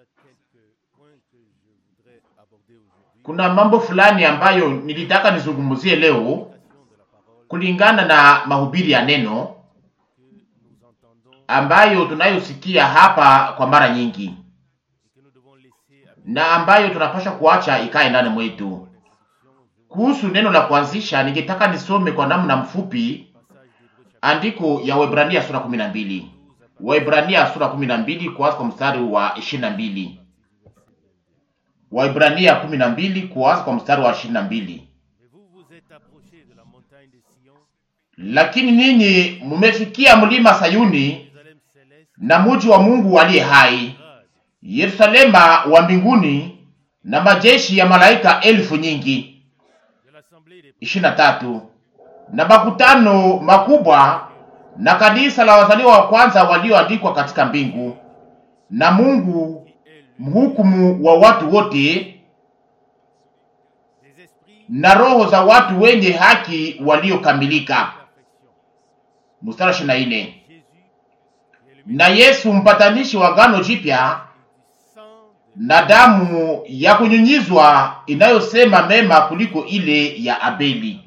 Kuna mambo fulani ambayo nilitaka nizungumzie leo kulingana na mahubiri ya neno ambayo tunayosikia hapa kwa mara nyingi na ambayo tunapasha kuacha ikae ndani mwetu. Kuhusu neno la kuanzisha, ningetaka nisome kwa namna mfupi andiko ya Waebrania sura 12. Waebrania sura 12 kuanza kwa mstari wa 22. Waebrania 12 kuanza kwa mstari wa 22. Lakini ninyi mumefikia mlima Sayuni na muji wa Mungu aliye hai, Yerusalema wa mbinguni, na majeshi ya malaika elfu nyingi. ishirini na tatu. Na makutano makubwa na kanisa la wazaliwa wa kwanza walioandikwa katika mbingu, na Mungu mhukumu wa watu wote, na roho za watu wenye haki waliokamilika. Mstari ishirini na nne. Na Yesu mpatanishi wa agano jipya na damu ya kunyunyizwa inayosema mema kuliko ile ya Abeli.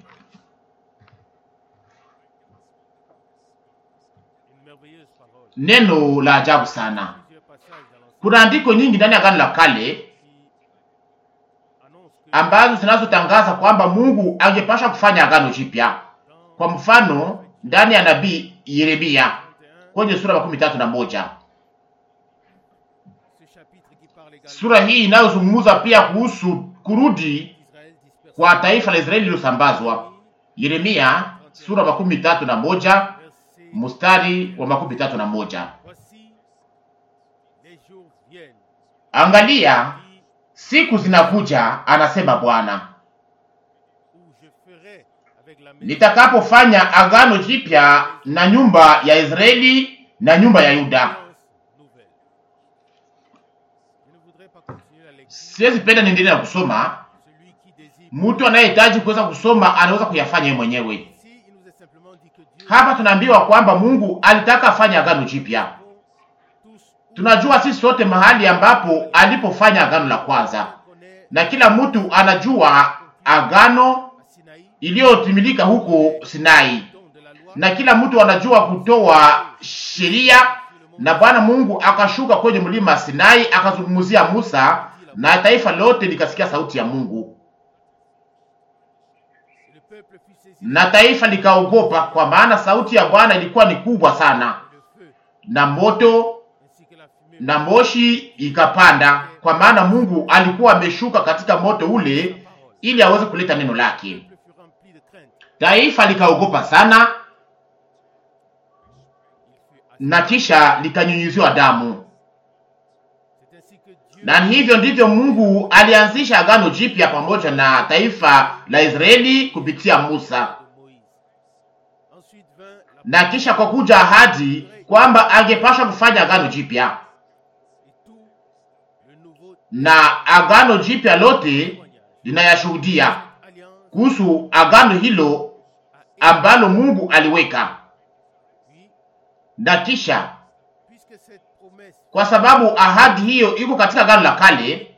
Neno la ajabu sana. Kuna andiko nyingi ndani ya agano la kale ambazo zinazotangaza kwamba Mungu angepasha kufanya agano jipya. Kwa mfano, ndani ya nabii Yeremia kwenye sura makumi tatu na moja sura hii inayozungumza pia kuhusu kurudi kwa taifa la Israeli lililosambazwa. Yeremia sura makumi tatu na moja mstari wa makumi tatu na moja Angalia, siku zinakuja, anasema Bwana, nitakapofanya agano jipya na nyumba ya Israeli na nyumba ya Yuda. Siwezi penda niendelee na kusoma. Mtu anayehitaji kuweza kusoma anaweza kuyafanya yeye mwenyewe. Hapa tunaambiwa kwamba Mungu alitaka afanye agano jipya. Tunajua sisi sote mahali ambapo alipofanya agano la kwanza, na kila mtu anajua agano iliyotimilika huko Sinai, na kila mtu anajua kutoa sheria, na Bwana Mungu akashuka kwenye mlima Sinai akazungumzia Musa, na taifa lote likasikia sauti ya Mungu, na taifa likaogopa, kwa maana sauti ya Bwana ilikuwa ni kubwa sana, na moto na moshi ikapanda, kwa maana Mungu alikuwa ameshuka katika moto ule ili aweze kuleta neno lake. Taifa likaogopa sana, na kisha likanyunyiziwa damu. Na hivyo ndivyo Mungu alianzisha agano jipya pamoja na taifa la Israeli kupitia Musa, na kisha kwa kuja ahadi kwamba angepasha kufanya agano jipya na agano jipya lote linayashuhudia kuhusu agano hilo ambalo Mungu aliweka. Na kisha kwa sababu ahadi hiyo iko katika agano la kale,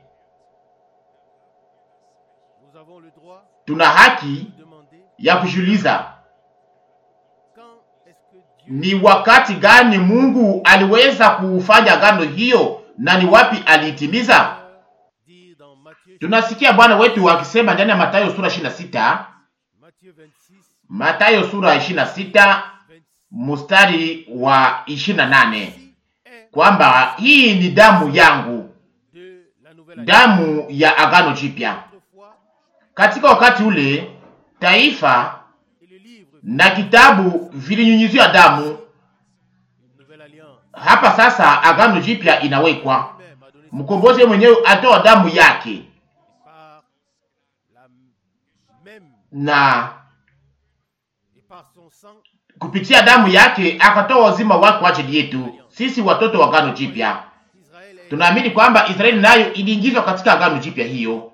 tuna haki ya kujiuliza ni wakati gani Mungu aliweza kufanya agano hiyo na ni wapi aliitimiza. Tunasikia Bwana wetu akisema ndani ya Mathayo sura 26, Mathayo sura 26 mstari wa 28 kwamba hii ni damu yangu, damu ya agano jipya. Katika wakati ule taifa na kitabu vilinyunyiziwa damu. Hapa sasa agano jipya inawekwa, mkombozi mwenyewe atoa damu yake na kupitia damu yake akatoa uzima wake kwa ajili yetu sisi watoto wa agano jipya. Tunaamini kwamba Israeli nayo iliingizwa katika agano jipya hiyo,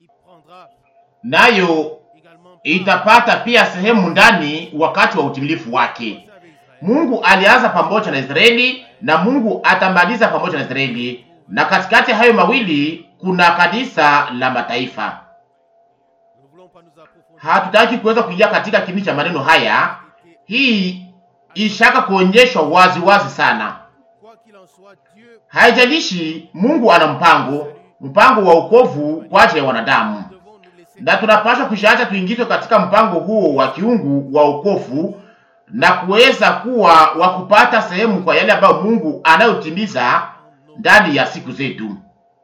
nayo itapata pia sehemu ndani wakati wa utimilifu wake. Mungu alianza pamoja na Israeli na Mungu atamaliza pamoja na Israeli. na katikati ya hayo mawili kuna kanisa la mataifa. Nous ne voulons pas nous approfondir. Hatutaki kuweza kuingia katika kini cha maneno haya. Hii ishaka kuonyeshwa wazi wazi sana. Quoi qu'il en soit, Dieu Haijalishi, Mungu ana mpango, mpango wa wokovu kwa ajili ya wanadamu, devons nous laisser na tunapaswa kushaacha tuingizwe katika mpango huo wa kiungu wa wokovu na kuweza kuwa wa kupata sehemu kwa yale ambayo Mungu anayotimiza ndani ya siku zetu.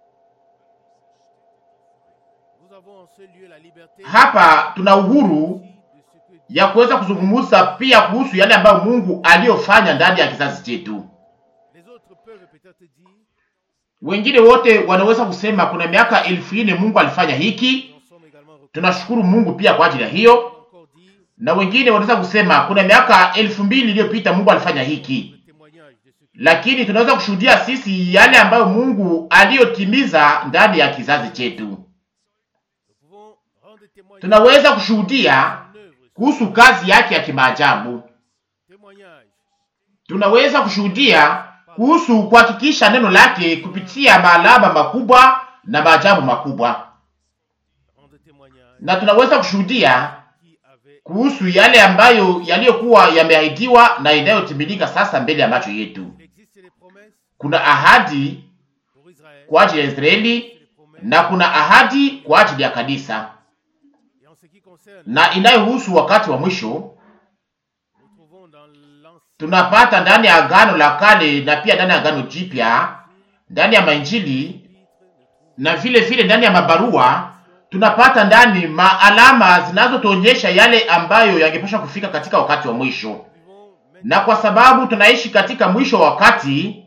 Nous avons en ce lieu la liberté Hapa tuna uhuru de ce que ya kuweza kuzungumza pia kuhusu yale ambayo Mungu aliyofanya ndani ya kizazi chetu. les autres peuvent peut-être dire Wengine wote wanaweza kusema kuna miaka elfu nne Mungu alifanya hiki, nous en sommes également reconnus. tunashukuru Mungu pia kwa ajili ya hiyo. Encore dire Na wengine wanaweza kusema kuna miaka elfu mbili iliyopita Mungu alifanya hiki, le témoignage de ce que lakini tunaweza kushuhudia sisi yale ambayo Mungu aliyotimiza ndani ya kizazi chetu. nous pouvons rendre témoignage Tunaweza kushuhudia en œuvre, kuhusu kazi yake ya kimaajabu. témoignage Tunaweza kushuhudia kuhusu kuhakikisha neno lake kupitia maalama makubwa na maajabu makubwa, rendre témoignage na tunaweza kushuhudia qui avait kuhusu yale ambayo yaliyokuwa yameahidiwa na inayotimilika sasa mbele ya macho yetu. il existe des promesses Kuna ahadi pour Israël kwa ajili ya Israeli et des promesses na kuna ahadi kwa ajili ya kanisa, et en ce qui concerne na inayohusu wakati wa mwisho nous trouvons dans l'ancien tunapata ndani ya Agano la Kale na pia ndani ya Agano Jipya, ndani ya mainjili épître na vile vile ndani ya mabarua tunapata ndani maalama zinazotuonyesha yale ambayo yangepasha kufika katika wakati wa mwisho. nous vivons maintenant Na kwa sababu tunaishi katika mwisho wa wakati,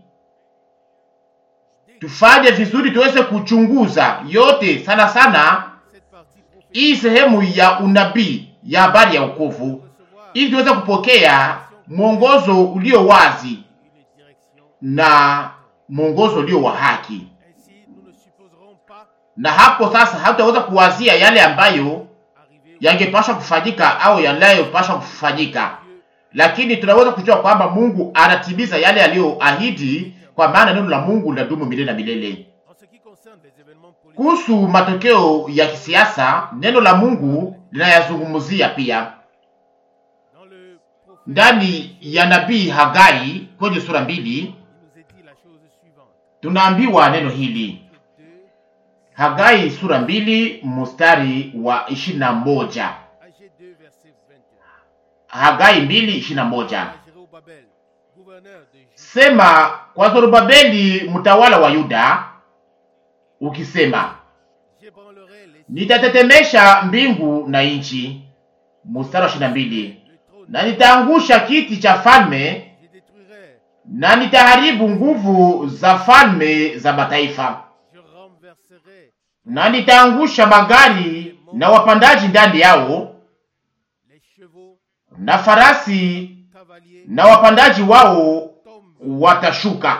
tufanye vizuri tuweze kuchunguza yote sana sana cette partie prophétique hii sehemu ya unabii ya habari ya wokovu, recevoir ili tuweze kupokea mwongozo ulio wazi une direction na mwongozo ulio wa haki. ainsi nous ne supposerons pas Na hapo sasa hatutaweza kuwazia yale ambayo arriver yangepasha kufanyika au yanayopasha kufanyika, Dieu lakini tunaweza kujua kwamba Mungu anatimiza yale aliyoahidi, kwa maana neno la Mungu linadumu milele na milele. en ce qui concerne les événements politiques Kuhusu matokeo ya kisiasa, neno la Mungu linayazungumzia pia dans le prophète ndani ya nabii Hagai kwenye sura mbili. il nous est dit la chose suivante Tunaambiwa neno hili, que deux Hagai sura mbili mstari wa ishirini na moja AG 2 verset 21 Hagai mbili ishirini na moja à Jérobabel gouverneur de Juda Sema kwa Zorobabeli mtawala wa Yuda, ukisema j'ébranlerai les nitatetemesha mbingu na nchi. Mstari wa ishirini na mbili le trône na nitaangusha kiti cha falme je détruirai na nitaharibu nguvu za falme za mataifa, je renverserai na nitaangusha magari na wapandaji ndani yao, les chevaux na farasi cavaliers na wapandaji wao tombent watashuka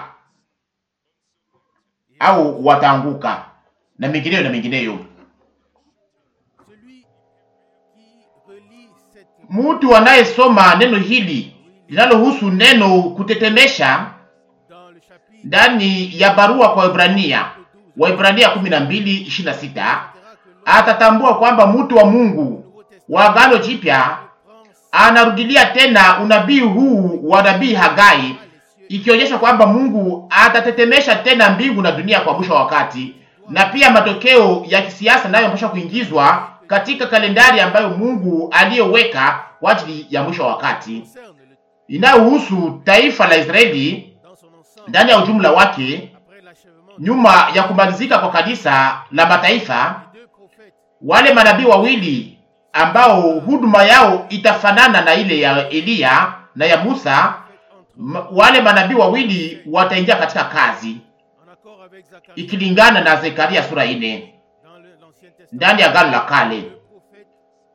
au wataanguka, na mengineyo na mengineyo. celui qui relit cette Mtu anayesoma neno hili linalohusu neno kutetemesha dans le chapitre ndani ya barua kwa Ibrania, 12 Waibrania 12:26 verra que l'homme atatambua kwamba mtu wa Mungu wa Agano Jipya prend anarudilia tena unabii huu wa nabii Hagai, ikionyesha kwamba Mungu atatetemesha tena mbingu na dunia kwa mwisho wa wakati, na pia matokeo ya kisiasa nayo yanapaswa kuingizwa katika kalendari ambayo Mungu aliyoweka kwa ajili ya mwisho wa wakati concerne le, inayohusu taifa la Israeli dans son ensemble ndani ya ujumla wake, après l'achèvement nyuma ya kumalizika kwa kanisa la mataifa. des deux prophètes Wale manabii wawili ambao huduma yao itafanana na ile ya Eliya na ya Musa, faites entre m- wale manabii wawili wataingia katika kazi en accord avec Zacharie ikilingana na Zekaria sura ine dans le- l'Ancien Testament ndani ya Agano la Kale. deux prophètes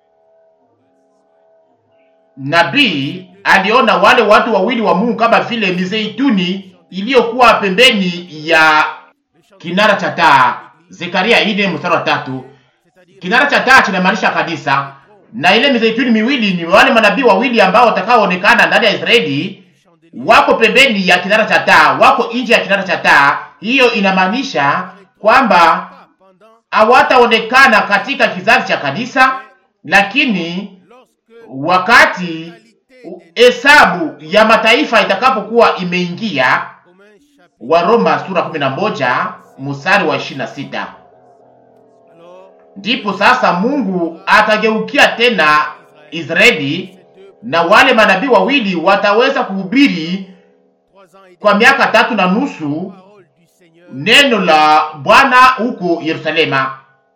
Nabii aliona wale watu wawili wa Mungu kama vile mizeituni iliyokuwa pembeni ya le chanteur kinara cha taa. Zekaria ine mstari wa tatu. c'est-à-dire Kinara cha taa kinamaanisha kanisa, na ile mizeituni miwili ni wale manabii wawili ambao watakaoonekana ndani ya Israeli, chandelier wako pembeni ya kinara cha taa, wako nje ya kinara cha taa, hiyo inamaanisha kwamba pas pendant, hawataonekana katika kizazi cha kanisa, lakini lorsque wakati hesabu ya mataifa itakapokuwa imeingia. Romains chapitre. wa Roma sura 11 mstari wa 26. Alors, Ndipo sasa Mungu atageukia tena Israeli ces deux, na wale manabii wawili wataweza kuhubiri trois ans et kwa demi, miaka tatu na nusu parole du Seigneur, neno la Bwana huko Yerusalema,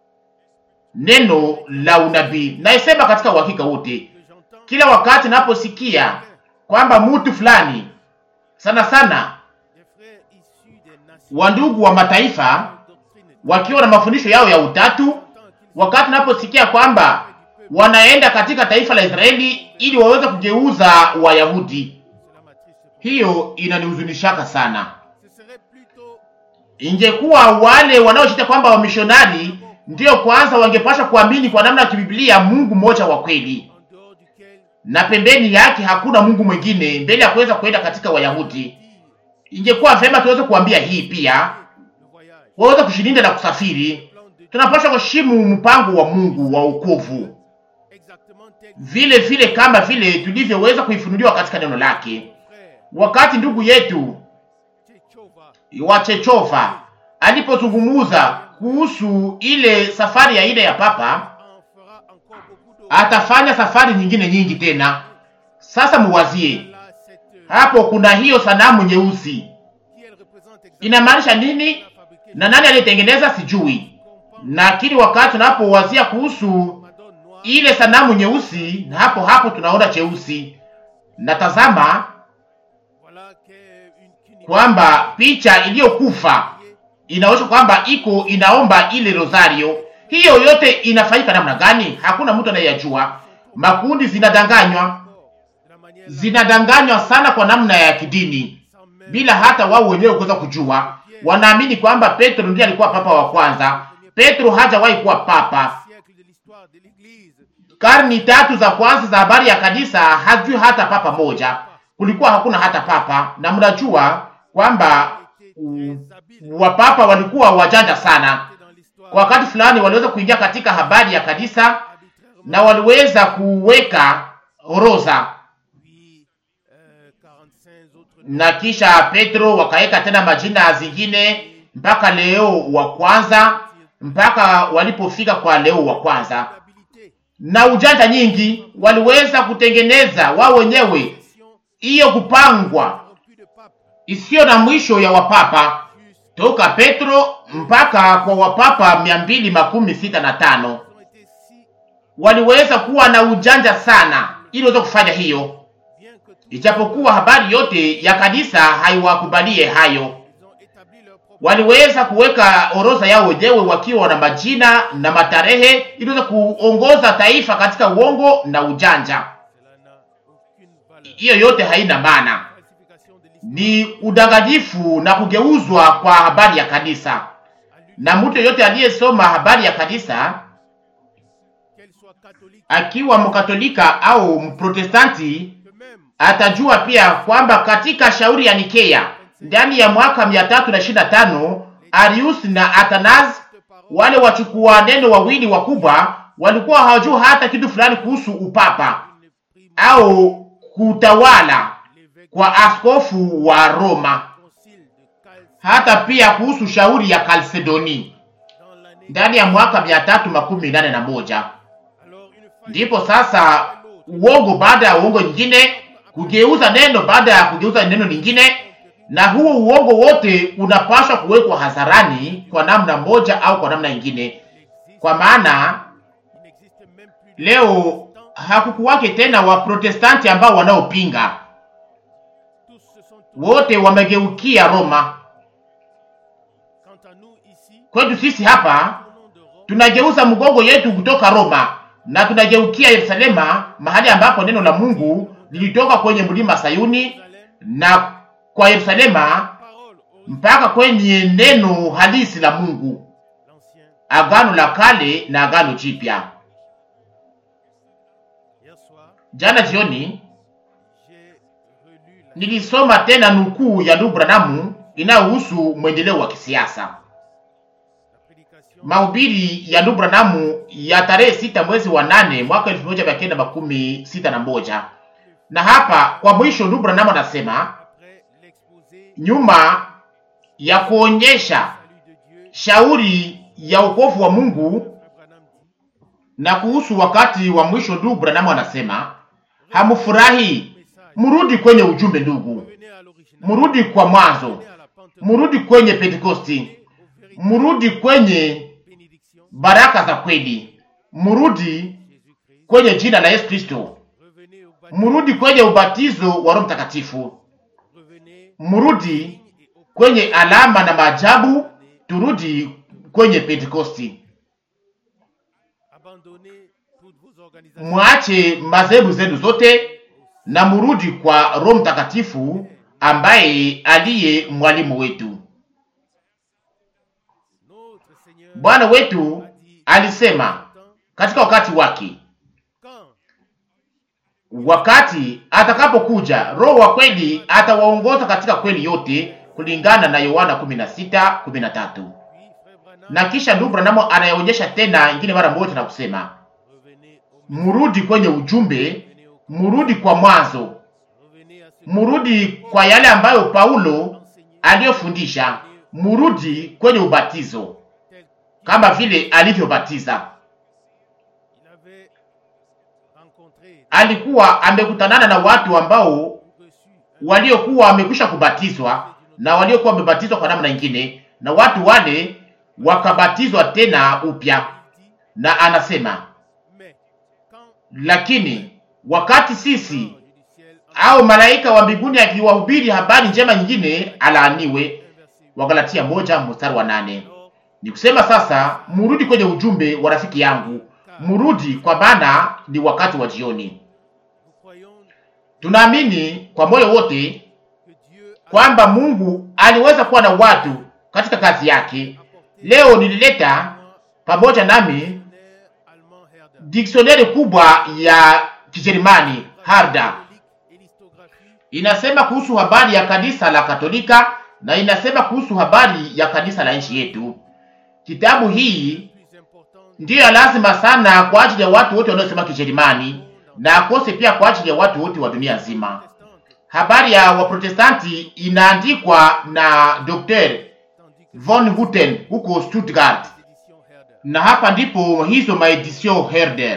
neno la unabii. Naisema katika uhakika wote, que j'entends, kila wakati naposikia kwamba mtu fulani sana sana des frères issus des nations, wandugu wa mataifa doctrine, wakiwa na mafundisho yao ya utatu, tant qu'ils wakati naposikia kwamba wanaenda katika taifa la Israeli ili waweze kugeuza Wayahudi, cela m'attriste pour hiyo inanihuzunishaka sana. Ce serait plutôt Ingekuwa wale wanaoshita kwamba wamishonari ndiyo kwanza wangepasha kuamini kwa namna ya kibiblia Mungu mmoja wa kweli, en dehors duquel na pembeni yake hakuna Mungu mwingine mbele ya kuweza kuenda katika Wayahudi. Ingekuwa vema tuweze kuambia hii pia, le voyage, waweze kushilinda na kusafiri. plan de Dieu, Tunapaswa kuheshimu mpango wa Mungu wa wokovu exactement tel que vile vile kama vile tulivyoweza kuifunuliwa katika neno lake. frère Wakati ndugu yetu Tchéchova wa Chechova alipozungumuza kuhusu ile safari ya ile ya papa, en fera encore beaucoup d'autres. atafanya safari nyingine nyingi tena. Sasa muwazie Là, cette hapo, kuna hiyo sanamu nyeusi, qui elle représente exactement inamaanisha nini la fabriquée na nani aliyetengeneza sijui. Lakini wakati tunapowazia kuhusu Madone noire, ile sanamu nyeusi, na hapo hapo tunaona cheusi, na tazama voilà qu'est une qu'une kwamba picha iliyokufa inaonyesha kwamba iko inaomba ile rosario. Hiyo yote inafanyika namna gani? Hakuna mtu anayejua. Makundi zinadanganywa, de la manière là, zinadanganywa sana kwa namna ya kidini, sans même bila hata wao wenyewe kuweza kujua. Wanaamini kwamba Petro ndiye alikuwa papa wa kwanza. Petro hajawahi kuwa papa. siècle de l'histoire de l'Église, Karni tatu za kwanza za habari ya kanisa hajui hata papa moja, kulikuwa hakuna hata papa, na mnajua kwamba était mm, très habile wapapa walikuwa wajanja sana. dans l'histoire Kwa wakati fulani waliweza kuingia katika habari ya kanisa arbitrairement, na waliweza kuweka orodha, puis euh, 45 autres na kisha Petro wakaweka tena majina zingine mpaka Leo wa kwanza, mpaka walipofika kwa Leo wa kwanza. d'habilité, Na ujanja nyingi waliweza kutengeneza wao wenyewe mission hiyo kupangwa corrompue de pape, isiyo na mwisho ya wapapa jusqu'à toka Petro mpaka kwa wapapa mia mbili makumi sita na tano ont été si waliweza kuwa na ujanja sana ili waweze kufanya hiyo, bien que tout, ijapokuwa habari yote ya kanisa haiwakubalie hayo. ils ont établi leur propre Waliweza kuweka orodha yao wenyewe wakiwa na majina na matarehe ili waweze kuongoza taifa katika uongo na ujanja. cela n'a aucune valeur. Hiyo yote haina maana, Falsification de l'histoire ni udanganyifu na kugeuzwa kwa habari ya kanisa. à lui, Na mtu yeyote aliyesoma habari ya kanisa qu'elle soit catholique, akiwa mkatolika au mprotestanti que même atajua pia kwamba katika shauri ya Nikea ndani ya mwaka mia tatu na ishirini na tano Arius na Athanas cette parole wale wachukua neno wawili wakubwa walikuwa hawajua hata kitu fulani kuhusu upapa ne prime au kutawala l'évêque kwa askofu wa Roma, concile de Cal hata pia kuhusu shauri ya Kalsedoni dans l'année. ndani ya mwaka mia tatu makumi nane na moja. Alors une fois Ndipo sasa uongo baada ya uongo nyingine, kugeuza neno baada ya kugeuza neno lingine, na huo uongo wote unapaswa kuwekwa hadharani kwa namna moja au kwa namna nyingine, existe, kwa maana il n'existe même plus de leo hakukuwake tena Waprotestanti ambao wanaopinga, tous se sont wote wamegeukia Roma. quant à nous ici Kwetu sisi hapa au nom de Rome tunageuza mgongo yetu kutoka Roma na tunageukia Yerusalema, mahali ambapo neno la Mungu lilitoka kwenye mlima Sayuni Jérusalem na kwa Yerusalema parole au mpaka kwenye neno halisi la Mungu, l'ancien agano la kale na agano jipya. hier soir Jana jioni j'ai relu la nilisoma tena nukuu ya ndugu Branamu inayohusu mwendeleo wa kisiasa. La prédication Mahubiri ya ndugu Branamu ya tarehe sita mwezi wa nane mwaka elfu moja mia kenda makumi sita na moja. Na hapa kwa mwisho ndugu Branamu anasema après l'exposé nyuma ya kuonyesha salut de Dieu, shauri ya wokovu wa Mungu Frère Branham dit na kuhusu wakati wa mwisho, ndugu Branamu anasema hamufurahi, murudi kwenye ujumbe ndugu, revenez à l'original, murudi kwa mwanzo, revenez à la Pentecôte, murudi kwenye Pentekosti, aux vérités murudi kwenye bénédictions baraka za kweli, murudi Jésus-Christ, kwenye jina la Yesu Kristo, revenez au baptême, murudi kwenye ubatizo wa Roho Mtakatifu, revenez murudi et au kwenye alama na maajabu, turudi kwenye Pentekosti. abandonnez toutes vos organisations Mwache madhehebu zenu zote na murudi kwa Roho Mtakatifu ambaye aliye mwalimu wetu. Notre Seigneur Bwana wetu alisema katika wakati wake, quand wakati atakapokuja Roho wa kweli atawaongoza katika kweli yote, kulingana na Yohana 16:13. puis Frère Branham Na kisha ndugu Branham anayeonyesha tena ingine mara moja na kusema revenez au murudi kwenye ujumbe, revenez au murudi kwa mwanzo, revenez à ce murudi kwa yale ambayo Paulo enseigné aliyofundisha, murudi kwenye ubatizo tel kama vile alivyobatiza. qu'il avait rencontré Alikuwa amekutanana na watu ambao ou reçu un waliokuwa wamekwisha kubatizwa na waliokuwa wamebatizwa kwa namna nyingine, na watu wale wakabatizwa tena upya. dit, Na anasema mais quand lakini wakati sisi l'ange du ciel en au malaika wa mbinguni akiwahubiri habari njema nyingine, alaaniwe. un verset Wagalatia moja mstari wa nane. alors Ni kusema sasa, murudi kwenye ujumbe wa rafiki yangu, murudi kwa maana ni wakati wa jioni. nous croyons Tunaamini kwa moyo wote que Dieu a kwamba Mungu aliweza kuwa na watu katika kazi yake. apporté Leo nilileta pamoja nami un allemand Herder diksioneri kubwa ya Kijerumani Harda, catholique et l'histographie inasema kuhusu habari ya kanisa la Katolika na inasema kuhusu habari ya kanisa la nchi yetu. Kitabu hii plus importante ndiyo ya lazima sana kwa ajili ya watu wote wanaosema Kijerumani na akose pia kwa ajili ya watu wote wa dunia nzima. protestante, Habari ya Waprotestanti inaandikwa na Dr. tandis que von Hutten huko Stuttgart, l'édition Herder na hapa ndipo hizo maedisio Herder.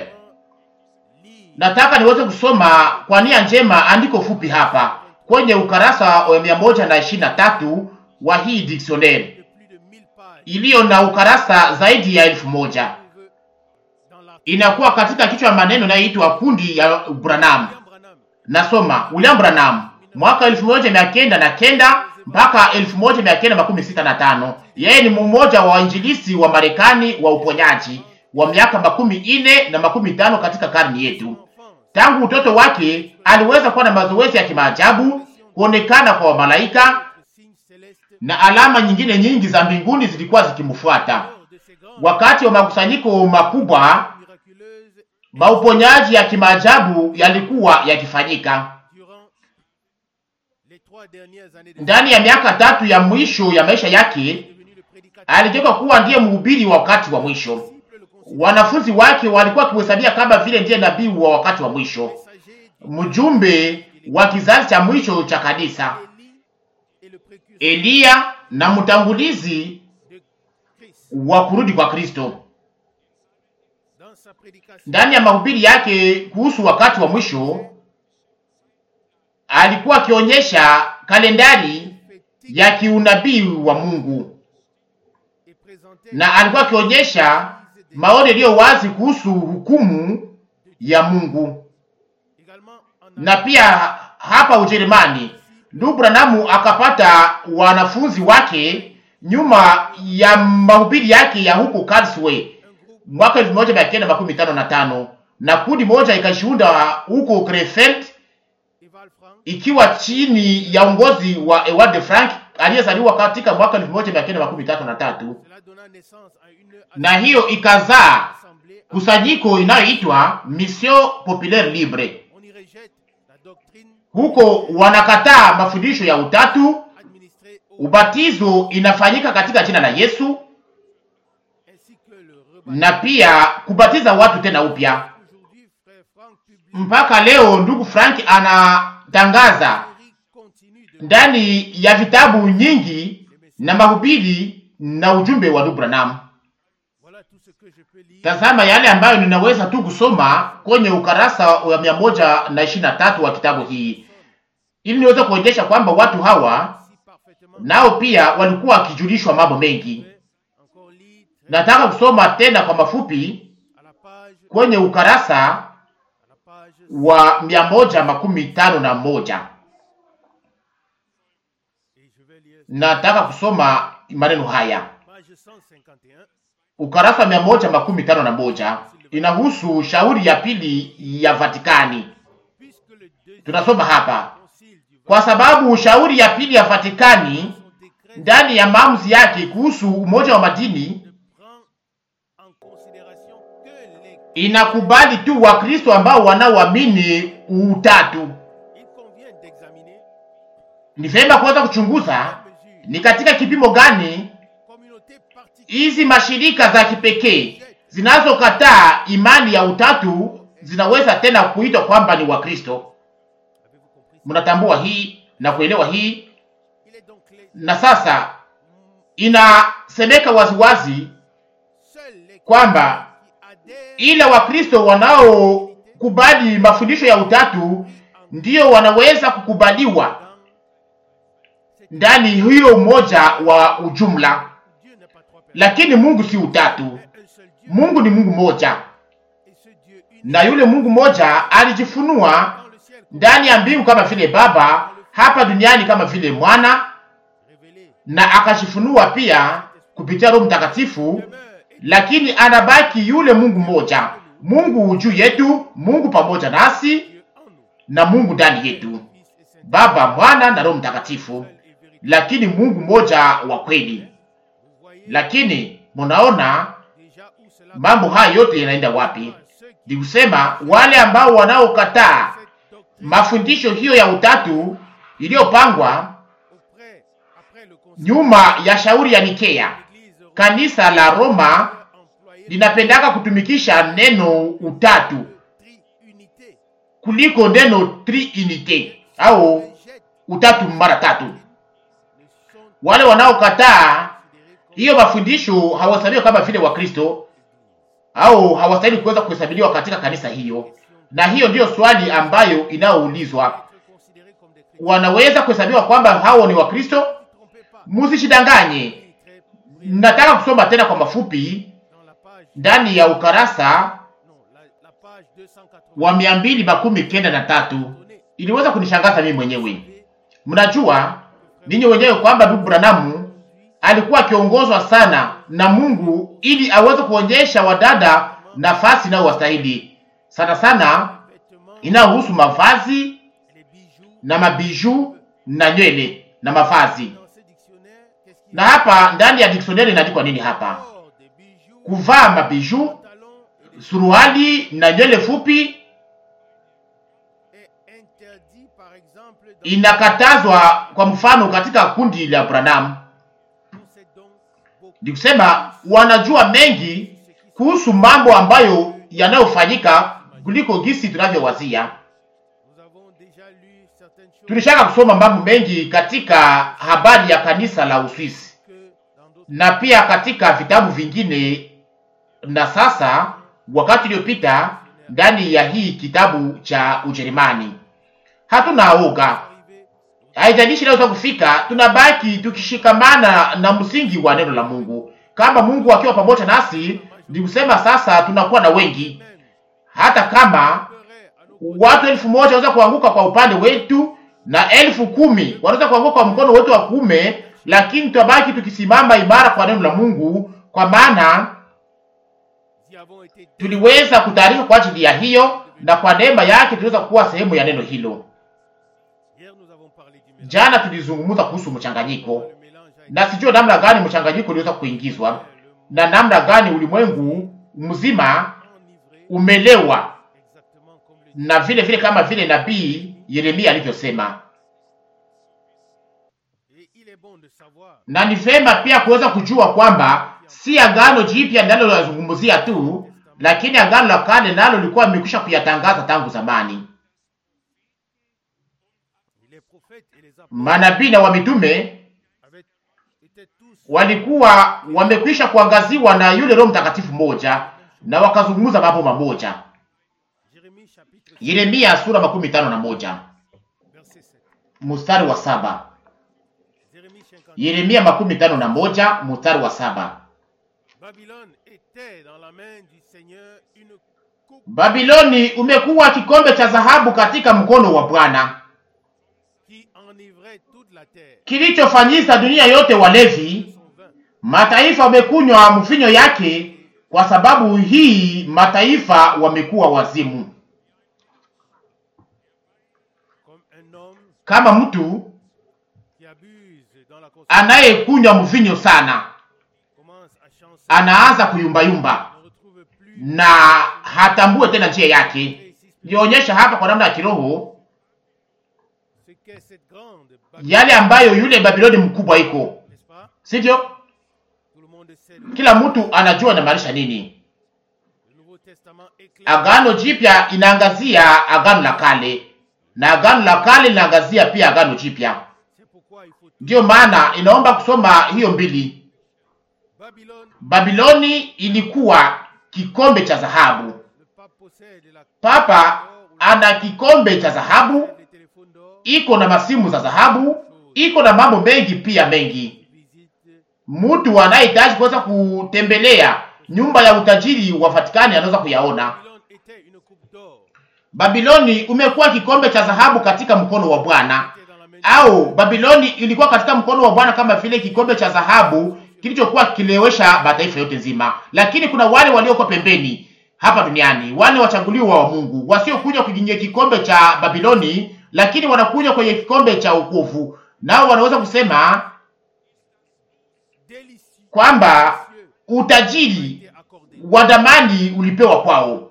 lit Nataka niweze kusoma kwa nia njema andiko fupi hapa kwenye ukarasa wa mia moja na ishirini na tatu wa hii dictionnaire de plus de 1000 pages iliyo na ukarasa zaidi ya elfu moja trouve dans l'article inakuwa katika kichwa ya maneno inayoitwa kundi ya Branham. William Branham Nasoma William Branham mwaka elfu moja mia kenda na kenda mpaka elfu moja mia kenda makumi sita na tano. Yeye ni mmoja wa wainjilisi wa Marekani wa uponyaji wa miaka makumi ine na makumi tano katika karni yetu. enfant Tangu utoto wake aliweza kuwa na mazoezi ya kimaajabu, kuonekana kwa wamalaika de signes célestes na alama nyingine nyingi za mbinguni zilikuwa zikimfuata. lors de ces grandes Wakati wa makusanyiko makubwa, miraculeuses mauponyaji ya kimaajabu yalikuwa yakifanyika. durant les trois dernières années de Ndani ya miaka tatu ya mwisho ya maisha yake devenu le prédicateur aligeuka kuwa ndiye mhubiri wa wakati wa mwisho. disciple, le conseiller, Wanafunzi wake walikuwa wakimhesabia kama vile ndiye nabii wa wakati wa mwisho, messager du mjumbe wa kizazi cha mwisho cha kanisa, Élie et le précurseur Eliya na mtangulizi de Christ. wa kurudi kwa Kristo. Dans sa prédication, Ndani ya mahubiri yake kuhusu wakati wa mwisho alikuwa akionyesha kalendari prophétique ya kiunabii wa Mungu et présentait na alikuwa akionyesha maoni yaliyo wazi kuhusu hukumu ya Mungu. également en Na pia hapa Ujerumani, ndugu Branamu akapata wanafunzi wake nyuma ya mahubiri yake ya huko Karlsruhe un groupe mwaka elfu moja mia kenda makumi tano na tano na kundi moja ikashuhuda huko Krefeld Eval Frank ikiwa chini ya uongozi wa Ewald de Frank aliyezaliwa katika mwaka elfu moja mia kenda makumi tatu na tatu cela donna naissance à une na hiyo ikazaa assemblée. kusanyiko inayoitwa Mission Populaire Libre. On y rejette la doctrine Huko wanakataa mafundisho ya utatu administrée ubatizo inafanyika katika jina la Yesu ainsi que le rebaptême. na pia kubatiza watu tena upya. Aujourd'hui, frère Franck publie Mpaka leo ndugu Frank anatangaza une série continue de ndani ya vitabu nyingi na mahubiri na ujumbe wa ndugu Branham. Voilà tout ce que je peux lire. Tazama yale ambayo ninaweza tu kusoma kwenye ukarasa wa mia moja na ishirini na tatu wa kitabu hii, ili niweze kuonyesha kwamba watu hawa Si parfaitement nao pia walikuwa wakijulishwa mambo mengi. fait. Encore lire très Nataka kusoma tena kwa mafupi à la page, kwenye ukarasa à la page wa mia moja makumi tano na moja. et je vais lire Nataka kusoma maneno haya. page 151. Ukarasa wa mia moja makumi tano na moja inahusu shauri ya pili ya Vatikani. Puisque le deuxième Tunasoma hapa concile du kwa sababu shauri ya pili ya Vatikani son décret ndani ya maamuzi yake kuhusu umoja wa madini ne prend en considération que les inakubali tu Wakristo ambao wanaoamini utatu. il convient d'examiner Ni vyema kuweza kuchunguza la mesure ni katika kipimo gani communauté particulière hizi mashirika za kipekee zinazokataa imani ya utatu zinaweza tena kuitwa kwamba ni Wakristo. avez-vous compris ça? Mnatambua hii na kuelewa hii, il est donc clair na sasa inasemeka waziwazi seuls les kwamba qui adhèrent ila Wakristo wanaokubali mafundisho ya utatu ndiyo wanaweza kukubaliwa dans cette ndani hiyo umoja wa ujumla, Dieu n'est pas trois personnes lakini Mungu si utatu. mais un seul Dieu Mungu ni Mungu moja, et ce Dieu unique na yule Mungu moja alijifunua dans le ciel ndani ya mbingu kama vile Baba, hapa duniani kama vile Mwana, révélé na akajifunua pia kupitia Roho Mtakatifu, demeure et lakini anabaki yule Mungu mmoja, Mungu juu yetu, Mungu pamoja nasi Dieu en nous na Mungu ndani yetu, Fils et Saint Baba, Mwana na Roho Mtakatifu, seul et véritable lakini Mungu mmoja wa kweli. vous voyez Lakini munaona déjà où cela mambo haya yote yanaenda wapi? ceux qui Ni kusema wale ambao wanaokataa cette doctrine mafundisho hiyo ya utatu iliyopangwa auprès après le concile nyuma ya shauri ya Nikea, l'Église kanisa la Roma employé linapendaka kutumikisha neno utatu triunité kuliko neno triunite au jette utatu mara tatu. ne sont Wale wanaokataa considérés comme hiyo mafundisho hawahesabiwa kama vile Wakristo au hawastahili kuweza kuhesabiliwa katika kanisa hiyo, na hiyo ndiyo swali ambayo inayoulizwa. être considérés comme des chrétiens. Wanaweza kuhesabiwa kwamba hao ni Wakristo? Ne vous trompez pas. Musishidanganye. Il est très bref Nataka kusoma tena kwa mafupi dans la page ndani ya ukarasa non la, la page 280 wa mia mbili makumi kenda na tatu. Iliweza kunishangaza mimi mwenyewe. Mnajua ninyi wenyewe kwamba ndugu Branamu alikuwa akiongozwa sana na Mungu ili aweze kuonyesha wadada nafasi inayowastahili sana sana, vêtements inayohusu mavazi les bijoux na mabiju na nywele na mavazi. dans ce dictionnaire qu'est-ce qu'il Na hapa ndani ya dictionary inaandikwa nini hapa? Or, des bijoux Kuvaa mabiju, pantalons et des suruali na nywele fupi est interdit par exemple dans inakatazwa, kwa mfano katika kundi la Branham. on sait donc beaucoup Ni kusema wanajua mengi kuhusu mambo ambayo yanayofanyika kuliko gisi tunavyowazia. nous avons déjà lu certaines choses Tulishaka kusoma mambo mengi katika habari ya kanisa la Uswisi que dans d'autres na pia katika vitabu vingine, na sasa wakati uliopita ndani ya hii kitabu cha Ujerumani. Hatuna oga, arrivés haijalishi inaweza kufika, tunabaki tukishikamana na msingi wa neno la Mungu. Kama Mungu akiwa pamoja nasi, ni kusema sasa tunakuwa na wengi, même hata kama pleurait à nos watu elfu moja wanaweza kuanguka kwa upande wetu na elfu kumi wanaweza kuanguka kwa mkono wetu wa kuume, lakini tutabaki tukisimama imara kwa neno la Mungu, kwa maana y avons été tuliweza kutayarishwa kwa ajili ya hiyo, na kwa neema yake tuliweza kuwa sehemu ya neno hilo. hier nous avons parlé du mélange Jana tulizungumza kuhusu mchanganyiko, le mélange a été na sijue namna gani mchanganyiko uliweza kuingizwa na namna gani ulimwengu mzima enivré umelewa, exactement comme le dit na vile vile kama vile nabii Yeremia alivyosema. et il est bon bon de savoir na ni vema pia kuweza kujua kwamba si agano jipya ndilo linazungumzia tu, lakini agano la kale nalo lilikuwa limekwisha kuyatangaza tangu zamani. les prophètes et les apôtres Manabii na wamitume avaient été tous walikuwa wamekwisha kuangaziwa na yule Roho Mtakatifu mmoja na wakazungumza mambo mamoja. Jérémie chapitre Yeremia sura makumi tano na moja verset 7. mstari wa saba. Jérémie 50. Yeremia makumi tano na moja mstari wa saba. Babylone était dans la main du Seigneur une coupe Babiloni umekuwa kikombe cha dhahabu katika mkono wa Bwana, qui enivrait toute la terre kilichofanyisa dunia yote walevi. de son vin. Mataifa wamekunywa mvinyo yake, kwa sababu hii mataifa wamekuwa wazimu, Comme un homme kama mtu qui abuse dans la consommation anayekunywa mvinyo sana, commence à chancer, anaanza kuyumbayumba ne retrouve plus na hatambue tena njia yake. Nionyesha hapa kwa namna ya kiroho ce qu'est cette grande Babylone, yale ambayo yule Babiloni mkubwa iko, n'est-ce pas sivyo? Tout le monde sait le, Kila mtu anajua inamaanisha nini. le Nouveau Testament éclaire Agano Jipya inaangazia agano la kale na agano la kale linaangazia pia agano jipya. C'est pourquoi il faut Ndiyo maana inaomba kusoma hiyo mbili. Babylone, Babiloni ilikuwa kikombe cha dhahabu. le pape possède la Papa ana kikombe cha dhahabu, les téléphones d'or, iko na masimu za dhahabu, iko na mambo mengi pia mengi. visite Mtu anayehitaji kuweza kutembelea nyumba ya utajiri wa Vatikani anaweza kuyaona. Babylone était une coupe d'or, Babiloni umekuwa kikombe cha dhahabu katika mkono wa Bwana, était dans la main au Babiloni ilikuwa katika mkono wa Bwana kama vile kikombe cha dhahabu kilichokuwa kilewesha mataifa yote nzima. Lakini kuna wale waliokuwa pembeni hapa duniani, wale wachaguliwa wa Mungu wasiokuja kwenye kikombe cha Babiloni, lakini wanakuja kwenye kikombe cha wokovu, nao wanaweza kusema délicieux, kwamba précieux, utajiri était accordé. wa damani ulipewa kwao,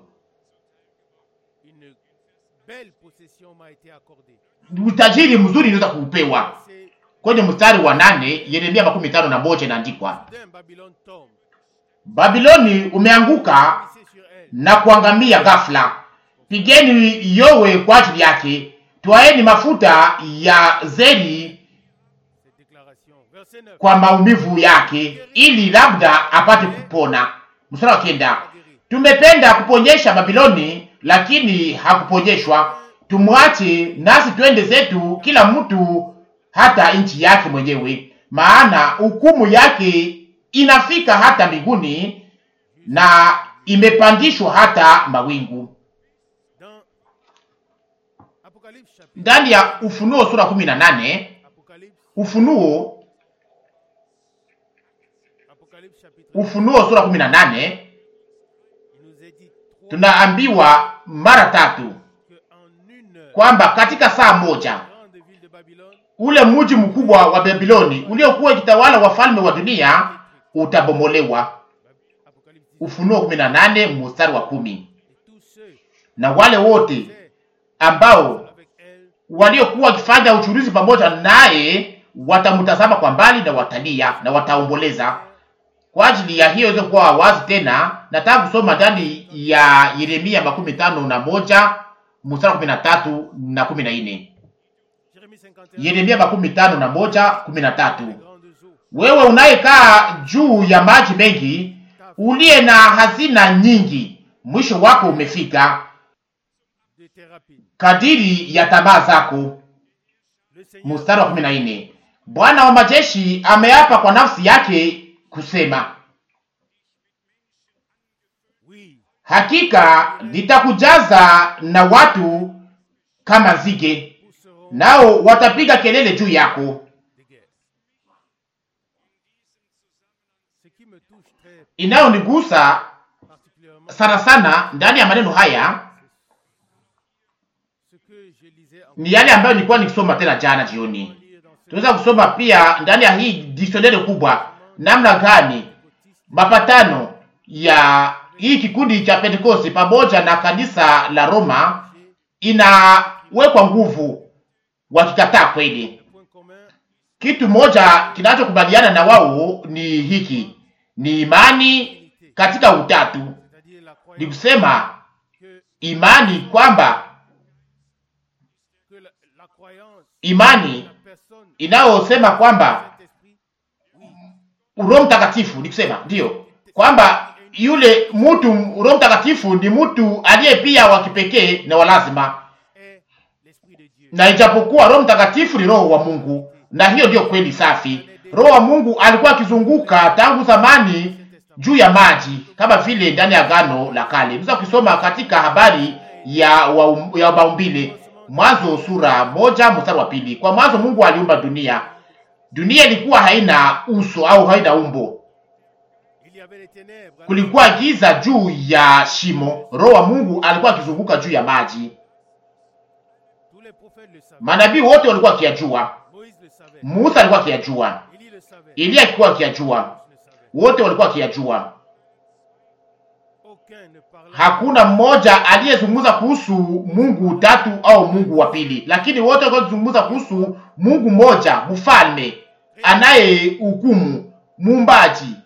Une belle possession m'a été accordée. utajiri mzuri unaweza kuupewa. C'est Kwenye mstari wa nane Yeremia makumi tano na moja inaandikwa, d'un Babylone tombe, Babiloni umeanguka glissez sur elle, na kuangamia ghafla. Pigeni yowe kwa ajili yake, twaeni mafuta ya zeri cette déclaration. Verset 9. kwa maumivu yake, ili labda apate kupona. Mstari wa kenda, tumependa kuponyesha Babiloni, lakini hakuponyeshwa. Tumwache nasi twende zetu, kila mtu hata nchi yake mwenyewe, maana hukumu yake inafika hata mbinguni na imepandishwa hata mawingu. Dans Apocalypse chapitre, Ndani ya Ufunuo sura kumi na nane Apocalypse, Ufunuo Apocalypse chapitre, Ufunuo sura kumi na nane il nous est dit trois tunaambiwa mara tatu que en une heure, kwamba katika saa moja la grande ville de Babylone ule mji mkubwa wa Babiloni uliokuwa ikitawala wafalme wa dunia utabomolewa. Apocalypse 10. Ufunuo kumi na nane mstari wa kumi. Et tous ceux Na wale wote qui étaient ambao avec elle waliokuwa wakifanya uchuruzi pamoja naye watamtazama kwa mbali na watalia na wataomboleza. Kwa ajili ya hiyo iweze kuwa wazi tena, nataka kusoma ndani ya Yeremia makumi tano na moja mstari wa kumi na tatu na kumi na nne. Jérémie 51, Yeremia makumi tano na moja kumi na tatu. les grandes eaux, Wewe unayekaa juu ya maji mengi, uliye na hazina nyingi, mwisho wako umefika, de tes rapides. kadiri ya tamaa zako. Le Seigneur Mstari wa kumi na nne. Bwana wa majeshi ameapa kwa nafsi yake kusema, oui, hakika nitakujaza na watu kama nzige, pousseront nao watapiga kelele juu yako. des guerres. Ce qui me touche très Inayonigusa particulièrement, sana sana ndani ya maneno haya ce que je lisais en ni yale ambayo nilikuwa nikisoma tena jana jioni. lire dans ce Tunaweza kusoma pia ndani ya hii dictionary kubwa namna gani mapatano ya hii kikundi cha Pentekoste pamoja na kanisa la Roma inawekwa nguvu wakikataa kweli. point commun kitu moja kinachokubaliana na wao ni hiki, ni imani katika utatu, c'est-à-dire la ni croyance kusema que, imani kwamba que la, la croyance, imani la personne, inayosema kwamba Saint-Esprit, oui, Roho Mtakatifu, ni kusema ndiyo kwamba yule mtu Roho Mtakatifu ni mtu aliye pia wa kipekee na wa lazima, est l'Esprit de Dieu. na ijapokuwa Roho Mtakatifu ni Roho wa Mungu, na hiyo ndiyo kweli safi. Roho wa Mungu alikuwa akizunguka tangu zamani juu ya maji kama vile ndani ya Agano la Kale. Unaweza kusoma katika habari ya wa, ya maumbile, Mwanzo sura moja mstari wa pili. Kwa mwanzo Mungu aliumba dunia. Dunia ilikuwa haina uso au haina umbo, Il y avait les ténèbres. kulikuwa giza juu ya shimo. Roho wa Mungu alikuwa akizunguka juu ya maji. Tous les prophètes le savaient. Manabii wote walikuwa wakiyajua, Moïse le savait. Musa alikuwa akiyajua, Élie le savait. Eliya alikuwa akiyajua, Tous le savaient. wote walikuwa wakiyajua. Aucun ne parlait Hakuna mmoja aliyezungumza kuhusu Mungu tatu au Mungu wa pili, lakini wote walikuwa wakizungumza kuhusu Mungu mmoja, mfalme anayehukumu, muumbaji.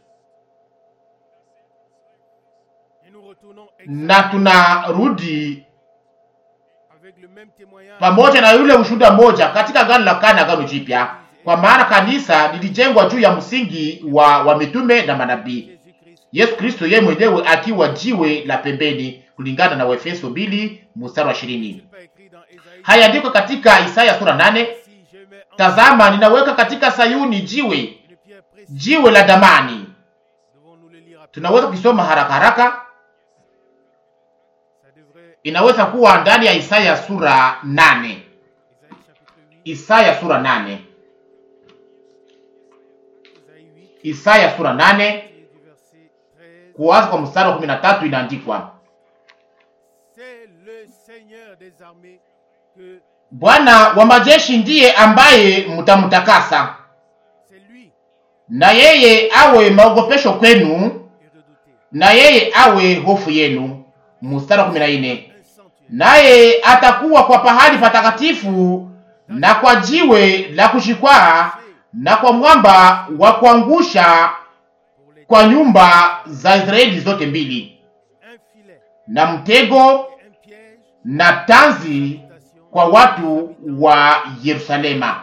Et nous retournons Na tunarudi avec le même témoignage. pamoja na yule ushuhuda mmoja katika Agano la Kale na Agano Jipya, kwa maana kanisa lilijengwa juu ya msingi wa, wa mitume na manabii, Jésus-Christ. Yesu Kristo yeye mwenyewe akiwa jiwe la pembeni, kulingana na Waefeso 2 mstari wa 20. n'est pas écrit dans Ésaïe. Hayaandikwa katika Isaya sura 8 Si je mets en Tazama, ninaweka katika Sayuni jiwe, une pierre précieuse, jiwe la damani. devons-nous le lire rapidement. Tunaweza kusoma haraka haraka, Ça devrait, inaweza kuwa ndani ya Isaya sura 8. Isaïe chapitre 8, Isaya sura 8. Isaïe 8, Isaya sura 8 et du verset 13. kuanza kwa mstari wa 13 inaandikwa, C'est le Seigneur des armées que Bwana wa majeshi ndiye ambaye mtamtakasa, c'est lui na yeye awe maogopesho kwenu, et redouté. na yeye awe hofu yenu. Mstari wa 14 Un sanctuaire. naye atakuwa kwa pahali patakatifu na kwa jiwe la kushikwaa na kwa mwamba wa kuangusha Pour les kwa nyumba za Israeli zote mbili, un filet na mtego et un piège na tanzi d'habitation. kwa watu wa Yerusalema.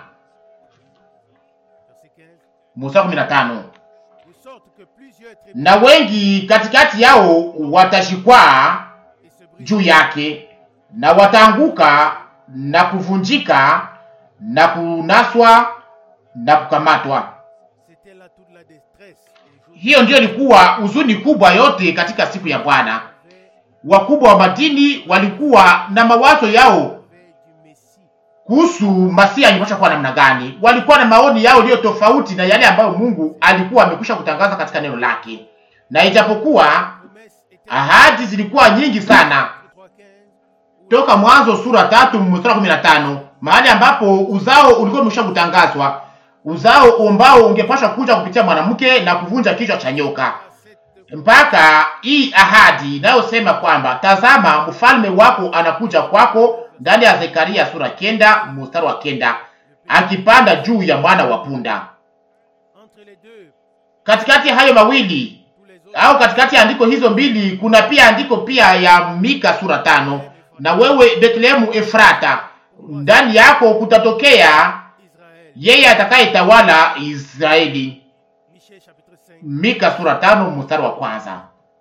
Verset 15. Mstari 15 De sorte que plusieurs tribus na wengi katikati yao watashikwaa et se brisent. juu yake na wataanguka na kuvunjika na kunaswa na kukamatwa. C'était là toute la détresse. Et Josué Hiyo ndiyo ilikuwa huzuni kubwa yote katika siku ya Bwana. avait Wakubwa wa madini walikuwa na mawazo yao avait du Messie. kuhusu Masia angepasha kuwa namna gani. Walikuwa na maoni yao iliyo tofauti na yale ambayo Mungu alikuwa amekwisha kutangaza katika neno lake, na ijapokuwa Promesse était ahadi zilikuwa nyingi sana 3, 15, où toka Mwanzo sura tatu mstari kumi na tano mahali ambapo uzao ulikuwa umesha kutangazwa, uzao ambao ungepasha kuja kupitia mwanamke na kuvunja kichwa cha nyoka, cette mpaka hii ahadi inayosema kwamba tazama, mfalme wako anakuja kwako, ndani ya Zekaria sura kenda mstari wa kenda akipanda juu ya mwana wa punda. entre les deux, Katikati ya hayo mawili tous les autres au katikati ya andiko hizo mbili kuna pia andiko pia ya Mika sura tano na wewe Betlehemu Efrata, ndani yako kutatokea Israël. yeye atakayetawala Israeli. Michée chapitre 5. Mika sura tano mstari wa kwanza.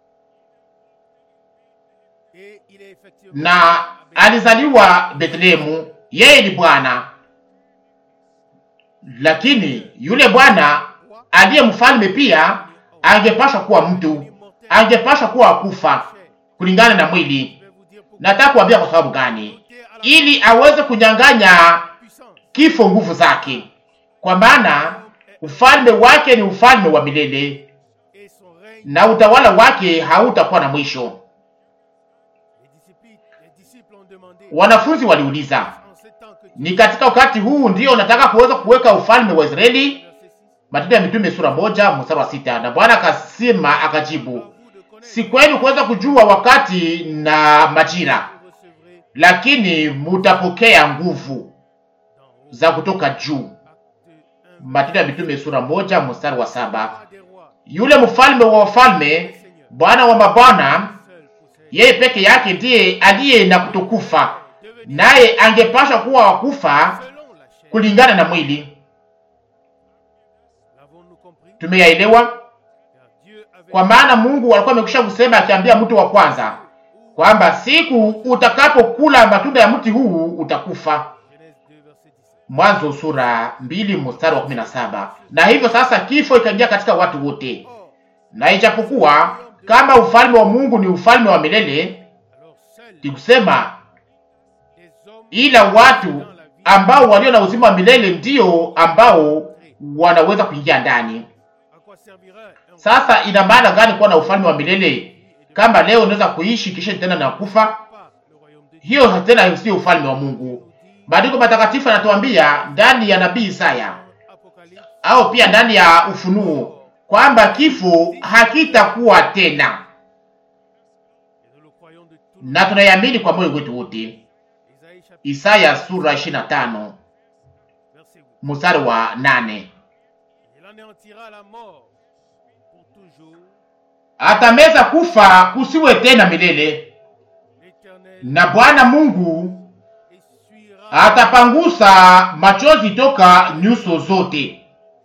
Et il est effectivement Na alizaliwa Betlehemu, yeye ni Bwana, lakini yule Bwana aliye mfalme pia angepashwa kuwa mtu, angepashwa kuwa kufa kulingana na mwili. Je vais vous dire pourquoi. Nataka kuambia kwa sababu gani? Monter à la Ili aweze kunyang'anya puissance. kifo nguvu zake, kwa maana ufalme wake ni ufalme wa milele Et son règne, na utawala wake hautakuwa na mwisho. les disciples, les disciples ont demandé Wanafunzi waliuliza, en ce temps que ni katika wakati huu ndio unataka kuweza kuweka ufalme wa Israeli? verset 6, Matendo ya Mitume sura moja mstari wa sita. Na Bwana akasema akajibu, à vous de connaître si kwenu kuweza kujua wakati na majira, vous recevrez lakini mutapokea nguvu dans haut. za kutoka juu. Acte Matendo ya Mitume sura moja mstari wa saba. Roi des rois, Yule mfalme wa wafalme, Bwana wa mabwana, seul possède yeye peke yake ndiye aliye na kutokufa, devenir naye angepashwa kuwa wakufa selon la chair. kulingana na mwili. L'avons-nous compris Tumeyaelewa, Car Dieu avait kwa maana Mungu alikuwa amekwisha kusema, akiambia mtu wa kwanza kwamba siku utakapokula matunda ya mti huu utakufa. Genèse 2, verset 17. Mwanzo sura mbili mstari wa kumi na saba. Na hivyo sasa kifo ikaingia katika watu wote, Or, na ijapokuwa kama ufalme wa Mungu ni ufalme wa milele, alors seuls ni kusema les hommes ila watu ambao walio na uzima wa milele ndio ambao wanaweza kuingia ndani. à quoi servirait un Sasa ina maana gani kuwa na ufalme wa milele kama leo unaweza kuishi kisha tena na kufa? pas le royaume de Dieu Hiyo tena sio ufalme wa Mungu. Maandiko matakatifu yanatuambia ndani ya nabii Isaya Apocalypse au pia ndani ya Ufunuo kwamba kifo hakitakuwa tena, et nous le croyons de tout na tunaiamini kwa moyo wetu wote. Isaïe chapitre Isaya sura 25 verset 8. mstari wa 8, Il anéantira la mort pour toujours. atameza kufa kusiwe tena milele, L'Éternel na Bwana Mungu essuiera atapangusa machozi toka nyuso zote.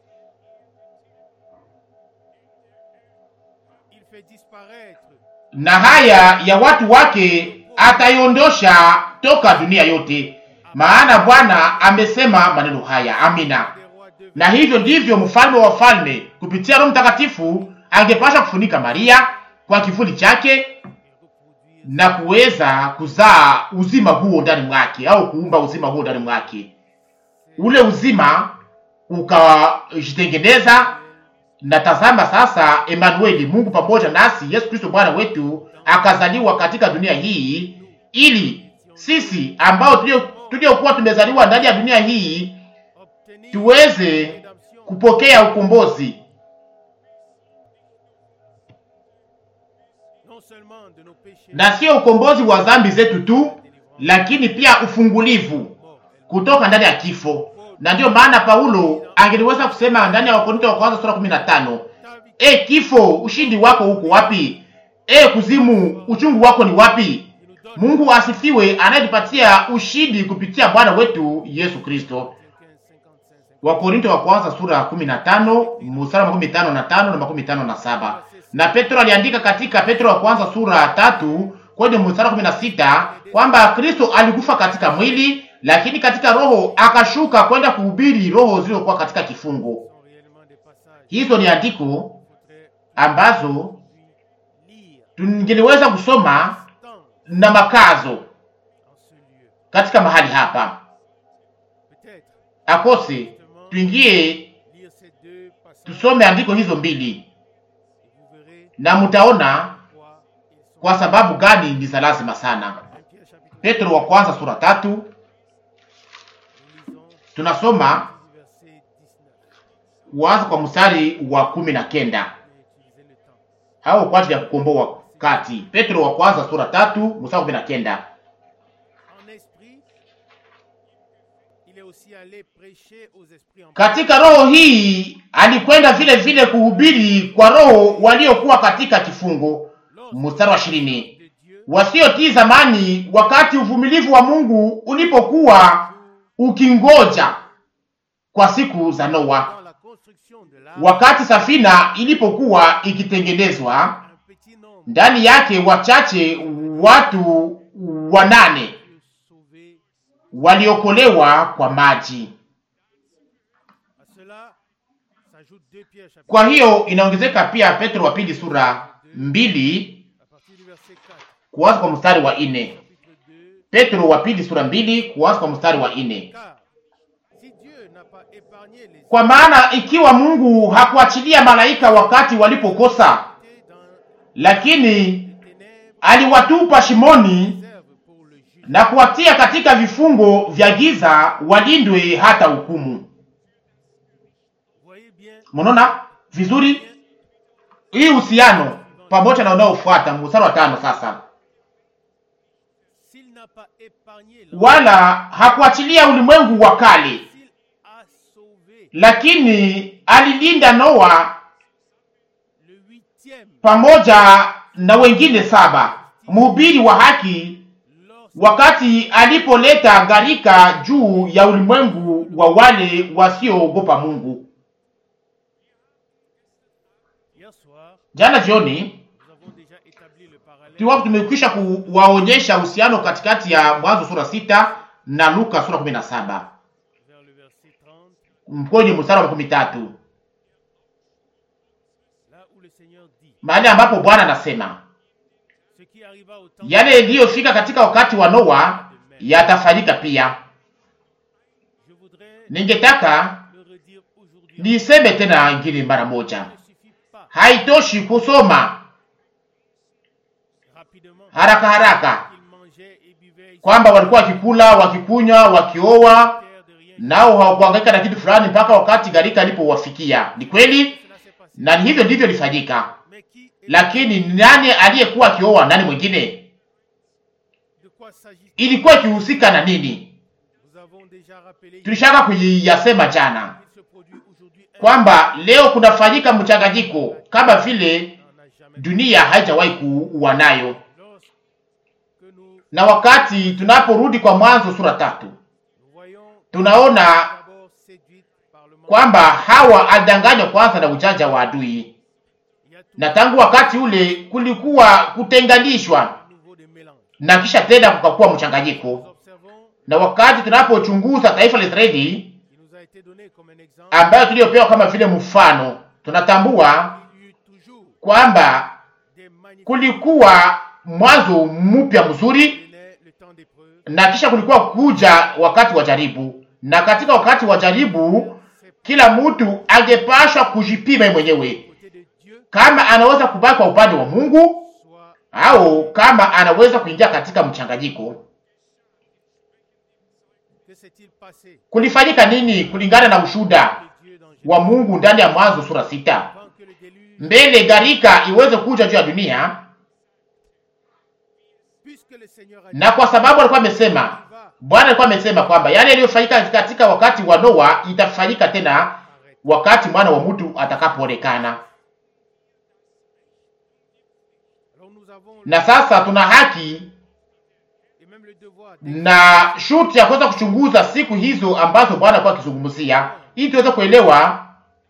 Il fait disparaître na haya ya watu wake ataiondosha toka dunia yote, maana Bwana amesema maneno haya. Amina. des rois de Na hivyo ndivyo mfalme wa falme kupitia Roho Mtakatifu angepasha kufunika Maria kwa kivuli chake et reproduire na kuweza kuzaa uzima huo ndani mwake, au kuumba uzima huo ndani mwake. Ule uzima ukajitengeneza, na tazama sasa, Emanueli, Mungu pamoja nasi, Yesu Kristo Bwana wetu akazaliwa katika dunia hii, ili sisi ambao tulio- tuliokuwa tumezaliwa ndani ya dunia hii obtenir tuweze rédemption kupokea ukombozi non seulement de nos péchés, na sio ukombozi wa dhambi zetu tu, lakini pia ufungulivu mort et kutoka ndani ya kifo. Na ndiyo maana Paulo angeliweza kusema ndani ya Wakorinto wa kwanza sura 15, ta victoire e kifo, ushindi wako uko wapi? E kuzimu, uchungu wako ni wapi? qui nous donne Mungu asifiwe, anayetupatia ushindi kupitia Bwana wetu Yesu Kristo. Philippiens 55, 50. Wakorinto wa kwanza sura ya 15 mstari wa makumi tano na tano na makumi tano na saba. Na Petro aliandika katika Petro wa kwanza sura ya tatu kwenye mstari wa kumi na sita kwamba Kristo alikufa katika mwili, lakini katika roho akashuka kwenda kuhubiri roho zilizokuwa katika kifungo. sont réellement des passages Hizo ni andiko qu'il faudrait ambazo puis lire tungeliweza kusoma tant na makazo en ce lieu. katika mahali hapa, Peut-être akose justement tuingie lire ces deux passages tusome andiko hizo mbili, et vous verrez na mtaona pourquoi ils sont kwa sababu gani ni za lazima sana. 1 Pierre chapitre Petro wa kwanza sura tatu nous lisons tunasoma du verset 19. kuanza kwa mstari wa kumi na kenda Je vais utiliser le temps. au kwa ajili ya kukomboa wakati. Petro wa kwanza sura tatu mstari wa kumi na kenda En esprit, il est aussi allé prêcher aux esprits en Katika roho hii alikwenda vile vile kuhubiri kwa roho waliokuwa katika kifungo. Mstari wa ishirini de Dieu wasiotii zamani, wakati uvumilivu wa Mungu ulipokuwa ukingoja kwa siku za Noa, dans la construction de l'arche, wakati safina ilipokuwa ikitengenezwa, un petit nombre ndani yake wachache, watu wanane furent sauvés. waliokolewa kwa maji. À cela s'ajoute 2 Pierre chapitre Kwa hiyo inaongezeka pia Petro wa pili sura mbili à partir du verset 4. kuanza kwa mstari wa nne. Chapitre 2 Petro wa pili sura mbili kuanza kwa mstari wa nne. Car si Dieu n'a pas épargné les Kwa maana ikiwa Mungu hakuachilia malaika wakati walipokosa, iniquités dans lakini les ténèbres, aliwatupa shimoni réserve pour le juge. na kuwatia katika vifungo vya giza, walindwe hata hukumu. Vous voyez bien, Mnaona vizuri hii uhusiano pamoja na unaofuata mstari wa tano. Sasa s'il n'a pas épargné l'homme, wala hakuachilia ulimwengu wa kale, s'il a sauvé lakini alilinda Noa le huitième, pamoja na wengine saba, mhubiri wa haki, lorsque wakati alipoleta gharika juu ya ulimwengu wa wale wasioogopa Mungu. hier soir, Jana jioni nous avons déjà établi le parallèle tulikuwa tumekwisha kuwaonyesha uhusiano katikati ya Mwanzo sura sita na Luka sura kumi na saba vers le verset 30, mkwenye mstari wa makumi tatu là où le Seigneur dit mahali ambapo Bwana anasema Ce qui arriva au temps yale yaliyofika katika wakati wa Noa yatafanyika pia. je voudrais Ningetaka le redire aujourd'hui. niseme tena ingine mara moja, Il ne suffit pas haitoshi kusoma rapidement haraka haraka qu'ils mangeaient et buvaient ils kwamba walikuwa wakikula, wakikunywa, wakioa, terre de rien. nao hawakuhangaika na kitu fulani mpaka wakati gharika alipowafikia. Ni kweli, Cela s'est passé. na ni hivyo ndivyo ilifanyika. Mais qui est- Lakini nani aliyekuwa akioa nani mwingine? de quoi s'agit-il Ilikuwa ikihusika na nini? Nous avons déjà rappelé Tulishaka kuyasema jana qu'il se produit aujourd'hui un kwamba leo kunafanyika mchanganyiko kama vile n'en a jamais dunia haijawahi kuwa nayo. lorsque nous, Na wakati tunaporudi kwa Mwanzo sura tatu, nous voyons tunaona d'abord séduite par le monde. kwamba Hawa alidanganywa kwanza na ujanja wa adui, Il y a tout na tangu wakati ule kulikuwa kutenganishwa un nouveau de mélange. na kisha tena kukakuwa mchanganyiko. Nous observons, Na wakati tunapochunguza taifa la Israeli il nous a été donné comme un exemple, ambayo tuliyopewa kama vile mfano, tunatambua il y eut toujours kwamba des magnifiques kulikuwa mwanzo mpya mzuri venait le temps d'épreuve. na kisha kulikuwa kuja wakati wa jaribu, na katika wakati wa jaribu C'est kila mtu angepashwa kujipima yeye mwenyewe côté de Dieu, kama anaweza kubaki kwa upande wa Mungu soit au kama anaweza kuingia katika mchanganyiko. que s'est-il passé Kulifanyika nini kulingana na ushuda de Dieu dans Genèse wa Mungu ndani ya Mwanzo sura sita? avant que le déluge, Mbele gharika iweze kuja juu ya dunia, puisque le Seigneur a dit, na kwa sababu alikuwa amesema, il va Bwana alikuwa amesema kwamba yale yaliyofanyika katika wakati wa Noa itafanyika tena arrêter. wakati mwana wa mtu atakapoonekana. Alors nous avons Na sasa tuna haki et même le devoir na shuti ya kuweza kuchunguza siku hizo ambazo Bwana alikuwa akizungumzia, ili tuweze kuelewa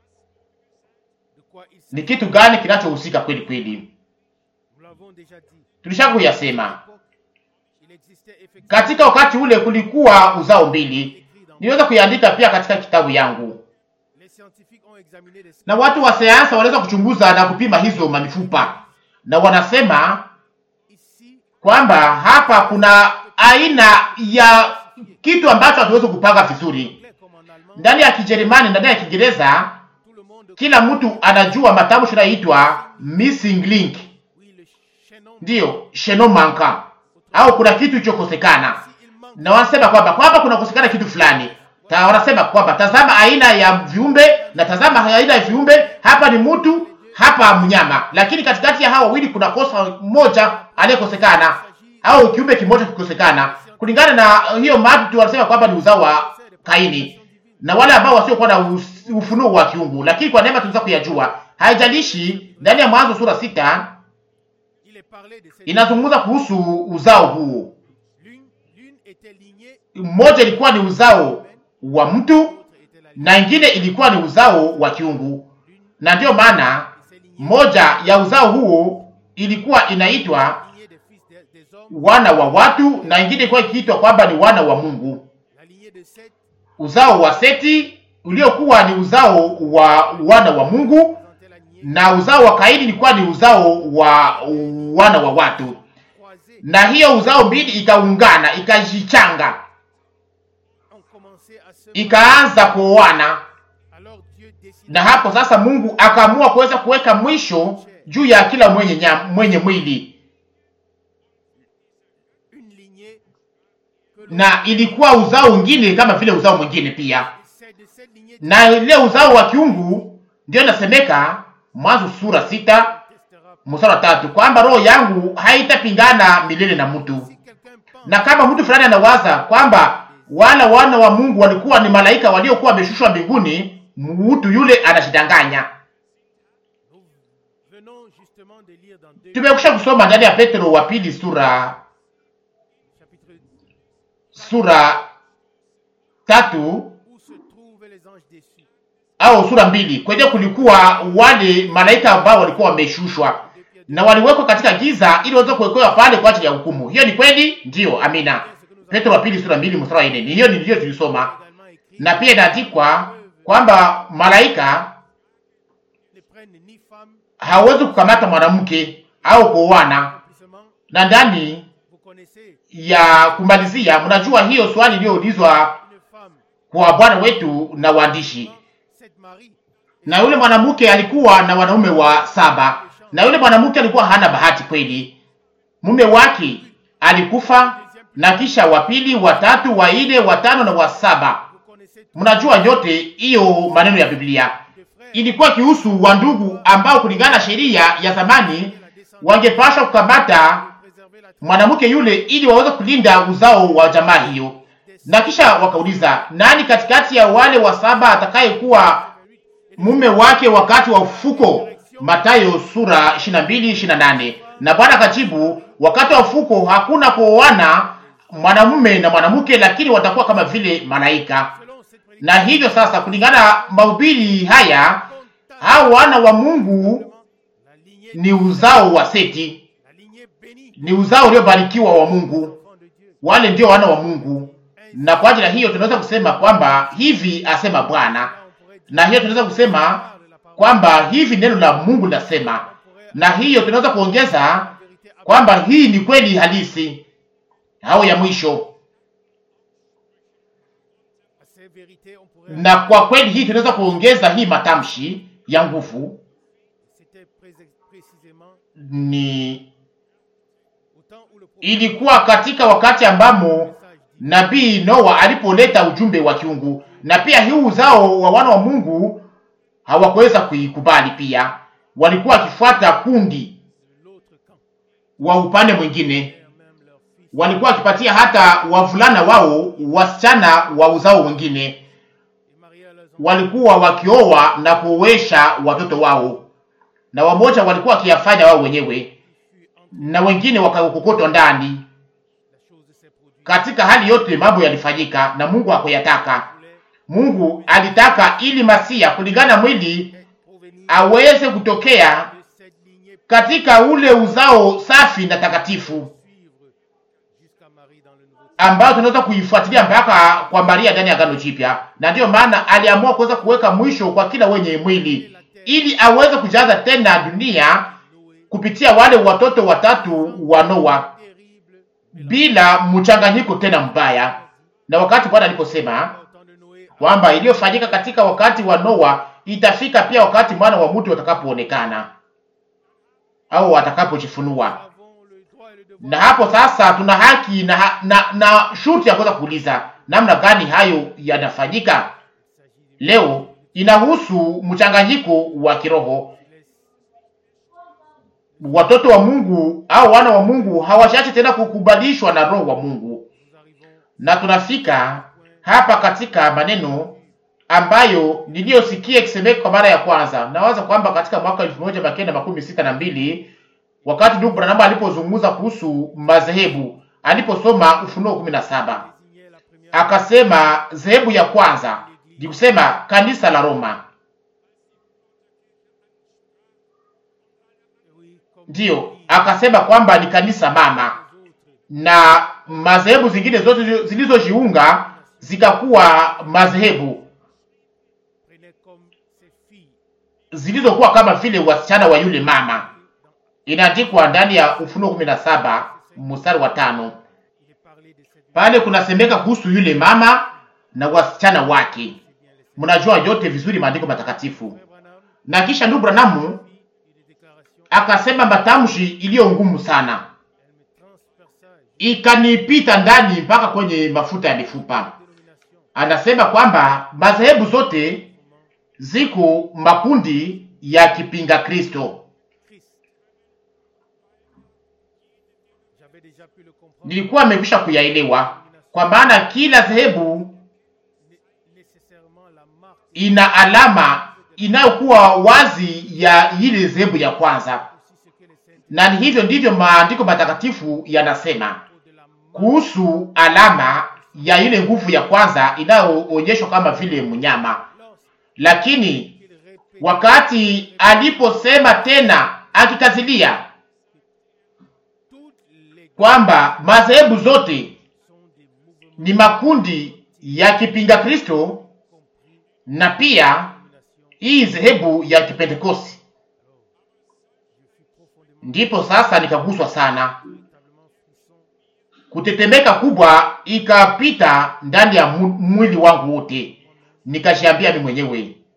de quoi il ni s'agit. kitu gani kinachohusika kweli kweli. Nous l'avons déjà dit. Tulishaka À kuyasema l'époque, il existait effectivement katika wakati ule, kulikuwa uzao mbili. écrit dans Niweza kuiandika pia katika kitabu yangu, les scientifiques ont examiné les na watu wa sayansi wanaweza kuchunguza na kupima hizo mamifupa, na wanasema ici kwamba hapa kuna aina ya kitu ambacho hatuwezi kupanga vizuri. anglais comme en allemand Ndani ya Kijerumani, ndani ya Kiingereza, tout le monde kila mtu anajua matamshi yanayoitwa missing link, oui le chaînon ndiyo sheno manka, au kuna kitu kilichokosekana, si il manque na wanasema kwamba kwamba kunakosekana kitu fulani. Ta, wanasema kwamba tazama aina ya viumbe na tazama aina ya viumbe, hapa ni mtu, hapa mnyama, lakini katikati ya hao wawili kuna kosa moja aliyekosekana, au kiumbe kimoja kikosekana. Kulingana na hiyo madu wanasema kwamba ni uzao wa Kaini na wale ambao wasiokuwa na us- ufunuo wa kiungu, lakini kwa neema tunaweza kuyajua. Haijalishi, ndani ya Mwanzo sura sita il est parlé de cette inazungumza kuhusu uzao huu. l'une l'une était lignée Mmoja ilikuwa ni uzao wa mtu l'autre était la lignée na ingine ilikuwa ni uzao wa kiungu, l'une na ndiyo maana et ces lignées moja ya uzao huo ilikuwa inaitwa lignée des fils des, des hommes wana wa watu na ingine ilikuwa ikiitwa kwamba ni wana wa Mungu. la lignée de Seth Uzao wa Seti uliokuwa ni uzao wa wana wa Mungu représentait la lignée na uzao wa Kaini ilikuwa ni uzao wa wana wa watu, croisée na hiyo uzao mbili ikaungana, ikajichanga, ont commencé à se ikaanza kuoana, alors Dieu décida na hapo sasa Mungu akaamua kuweza kuweka mwisho juu ya kila mwenye nyam, mwenye mwili, une lignée que l'on na ilikuwa uzao mwingine kama vile uzao mwingine pia, c'est de cette lignée na ile uzao wa kiungu ndio inasemeka Mwanzo sura sita testera mstari wa tatu kwamba roho yangu haitapingana milele na mtu. si quelqu'un pense Na kama mtu fulani anawaza kwamba wala wana wa Mungu walikuwa ni malaika waliokuwa wameshushwa mbinguni, mtu yule anajidanganya. Nous venons justement de lire dans 2 Tumekusha kusoma ndani ya Petro wa pili sura chapitre sura tatu où se trouvent les anges déçus. au sura mbili kwenye kulikuwa wale malaika ambao walikuwa wameshushwa na waliwekwa katika giza ili waweze kuwekewa pale kwa ajili ya hukumu. Hiyo ni kweli? Ndiyo, amina. Petro wa pili sura mbili mstari wa nne. Ni hiyo niliyo tulisoma, Également écrit na pia inaandikwa kwamba malaika ne prennent ni femme, hawezi kukamata mwanamke au kuoana. accomplissement. Na ndani Vous connaissez ya kumalizia, mnajua hiyo swali iliyoulizwa une femme, kwa Bwana wetu na waandishi, cette Marie, na yule mwanamke alikuwa na wanaume wa saba, na yule mwanamke alikuwa hana bahati kweli. Mume wake alikufa, na kisha wa pili, wa tatu, wa nne, wa tano na wa saba. vous connaissez tous Mnajua nyote hiyo maneno ya Biblia. les frères Ilikuwa kihusu wa ndugu ambao kulingana na sheria ya zamani et la descendance wangepashwa kukamata préserver la mwanamke yule ili waweze kulinda uzao wa jamaa hiyo. Na kisha wakauliza, nani katikati ya wale wa saba atakayekuwa mume wake wakati wa ufuko? Mathayo sura 22 28. Na Bwana akajibu, wakati wa ufuko hakuna kuoana mwanamume na mwanamke, lakini watakuwa kama vile malaika. selon cette prédiction. Na hivyo sasa, kulingana na mahubiri haya, hao wana wa Mungu La lignée, ni uzao wa Seti, la lignée bénie, ni uzao uliobarikiwa wa Mungu. enfant de Dieu. wale ndio wana wa Mungu, na kwa ajili ya hiyo tunaweza kusema kwamba hivi asema Bwana, Là, on pourrait dire na hiyo tunaweza kusema de la parole. kwamba hivi neno la Mungu linasema, On pourrait na hiyo tunaweza kuongeza la vérité kwamba hii ni kweli halisi au ya mwisho, à ces vérités, on pourrait na kwa kweli hii tunaweza kuongeza hii matamshi ya nguvu c'était pré- précisément ni au temps où le prophète ilikuwa katika wakati ambamo message dit nabii Noa alipoleta ujumbe wa kiungu, na pia hii uzao wa wana wa Mungu hawakuweza kuikubali. Pia walikuwa wakifuata kundi de l'autre camp, wa upande mwingine, père même leur fils, walikuwa wakipatia hata wavulana wao wasichana wa uzao mwingine, et mariés à leurs enfants. walikuwa wakioa na kuowesha watoto wao, na wamoja walikuwa wakiyafanya wao wenyewe, fut entre na wengine wakakokotwa ndani. la chose s'est produite. Katika hali yote mambo yalifanyika na Mungu hakuyataka. voulait Mungu alitaka ili Masia kulingana na mwili provenir aweze kutokea de cette lignée katika ule uzao safi na takatifu suivre jusqu'à Marie dans le Nouveau Testament. ambao tunaweza kuifuatilia mpaka kwa Maria ndani ya Agano Jipya, na ndiyo maana aliamua kuweza kuweka mwisho kwa kila wenye mwili ili aweze kujaza tena dunia Noé, kupitia wale watoto watatu wa Noa terrible, bila mchanganyiko tena mbaya. Na wakati Bwana aliposema au temps de Noé, kwamba iliyofanyika katika wakati wa Noa itafika pia wakati mwana wa mtu atakapoonekana au atakapojifunua. nous avons le droit et le devoir Na hapo sasa tuna haki na, ha- na, na shurti ya kuweza kuuliza namna gani hayo yanafanyika. Il s'agit d'une Leo inahusu mchanganyiko wa kiroho. laisse Watoto wa Mungu au wana wa Mungu hawashaachi tena kukubalishwa na roho wa Mungu, nous arrivons na tunafika hapa katika maneno ambayo niliyosikia ikisemeka kwa mara ya kwanza. Nawaza kwamba katika mwaka elfu moja mia kenda makumi sita na mbili wakati ndugu Branham alipozungumza kuhusu madhehebu, aliposoma Ufunuo kumi na saba désigner la première akasema dhehebu ya kwanza ni kusema kanisa la Roma, oui, comme ndiyo akasema kwamba ni kanisa mama, les autres na madhehebu zingine zote zilizojiunga zikakuwa madhehebu prenaient comme ses filles. zilizokuwa kama vile wasichana wa yule mama. Inaandikwa ndani ya Ufunuo kumi na saba mstari wa tano. Il est parlé de cette Pale kunasemeka kuhusu yule mama na wasichana wake. bien les Mnajua yote vizuri maandiko matakatifu. Frère Branham Na kisha ndugu Branamu et des déclarations, akasema matamshi iliyo ngumu sana, elle me transperça ikanipita ndani mpaka kwenye mafuta ya mifupa. dénomination Anasema kwamba madhehebu zote ziko makundi ya kipinga Kristo. Christ. J'avais déjà pu le comprendre. Nilikuwa nimekwisha kuyaelewa, kwa maana kila dhehebu Né- Nécessairement la marque ina alama inayokuwa wazi ya ile dhehebu ya kwanza, aussi ce que les saints na ni hivyo ndivyo maandiko matakatifu yanasema de la mort kuhusu alama ya ile nguvu ya kwanza inayoonyeshwa kama vile mnyama. Lakini qu'il répète wakati aliposema tena akikazilia toutes les kwamba madhehebu zote sont des mouvements ni makundi ya kipinga Kristo compris na pia domination. hii dhehebu ya Kipentekosti, Je fus profondément ndipo sasa nikaguswa sana, véritablement frisson kutetemeka kubwa ikapita ndani ya mu- mwili wangu wote, nikashiambia mimi mwenyewe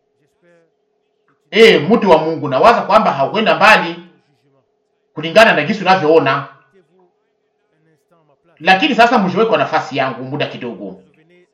J'espère eh, mtu wa Mungu, nawaza kwamba haukwenda mbali au jugement. kulingana na jinsi unavyoona, Mettez-vous un instant à ma place. lakini sasa mjiweke kwa nafasi yangu muda kidogo, Revenez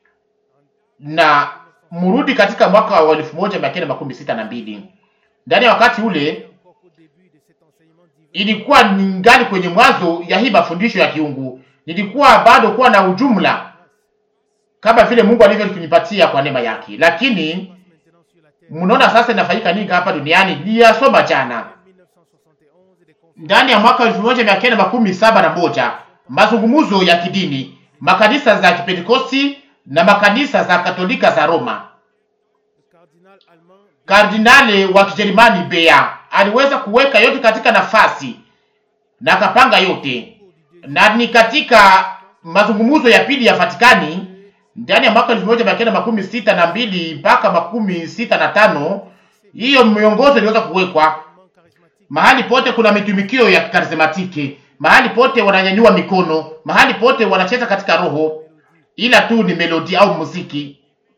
na mrudi katika mwaka wa elfu moja mia kenda makumi sita na mbili. Ndani ya wakati ule encore qu'au début de cet enseignement divin. ilikuwa ningali kwenye mwanzo ya hii mafundisho ya kiungu, nilikuwa bado kuwa na ujumla kama vile Mungu alivyonipatia kwa neema yake, lakini Maintenant sur la terre. mnaona sasa inafanyika nini hapa duniani. Niliyasoma jana 1971 et des conférences ndani ya mwaka elfu moja mia kenda makumi saba na moja mazungumzo ya kidini, makanisa za Kipentekosti na makanisa za Katolika za Roma. le cardinal allemand Kardinali wa Kijerumani Bea aliweza kuweka yote katika nafasi na akapanga yote, na ni katika mazungumzo ya pili ya Vatikani ndani ya mwaka elfu moja mia kenda makumi sita na mbili mpaka makumi sita na tano hiyo miongozo iliweza kuwekwa allemand charismatique mahali pote kuna mitumikio ya karismatiki, mahali pote wananyanyua mikono, mahali pote wanacheza katika roho, ila tu ni melodi au muziki.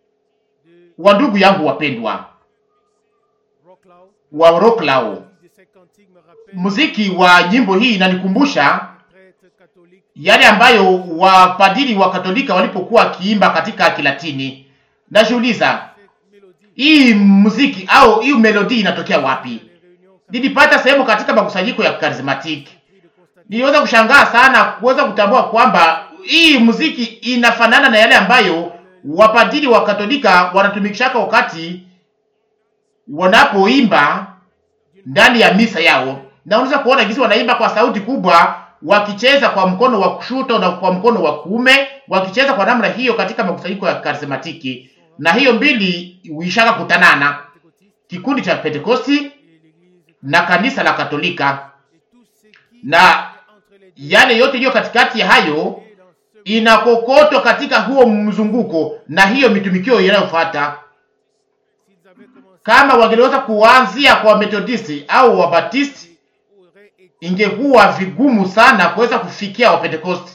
Wa ndugu yangu wapendwa Rocklau wa Rocklaw, de ces cantiques me rappelle muziki wa nyimbo hii inanikumbusha prêtre catholique yale ambayo wapadiri wa Katolika walipokuwa wakiimba katika Kilatini. Najiuliza, cette mélodie hii muziki au hii melodi inatokea wapi? les réunions Nilipata sehemu katika makusanyiko ya karismatiki catholiques de constater niliweza kushangaa sana kuweza kutambua kwamba hii muziki inafanana na yale ambayo wapadiri wa Katolika wanatumikishaka wakati wanapoimba ndani ya misa yao, na unaweza kuona jinsi wanaimba kwa sauti kubwa, wakicheza kwa mkono wa kushoto na kwa mkono wa kuume, wakicheza kwa namna hiyo katika makusanyiko ya karismatiki, na hiyo mbili huishaka kutanana, pentecôtistes kikundi cha Pentekosti et l'église na kanisa la Katolika, et tout ce qui na est entre les deux yale yote iliyo katikati ya hayo et dans ce inakokotwa katika huo mzunguko na hiyo mitumikio inayofuata. s'ils avaient commencé Kama wangeliweza kuanzia kwa Methodisti au Wabatisti, aurait été ingekuwa vigumu sana kuweza kufikia Wapentekosti,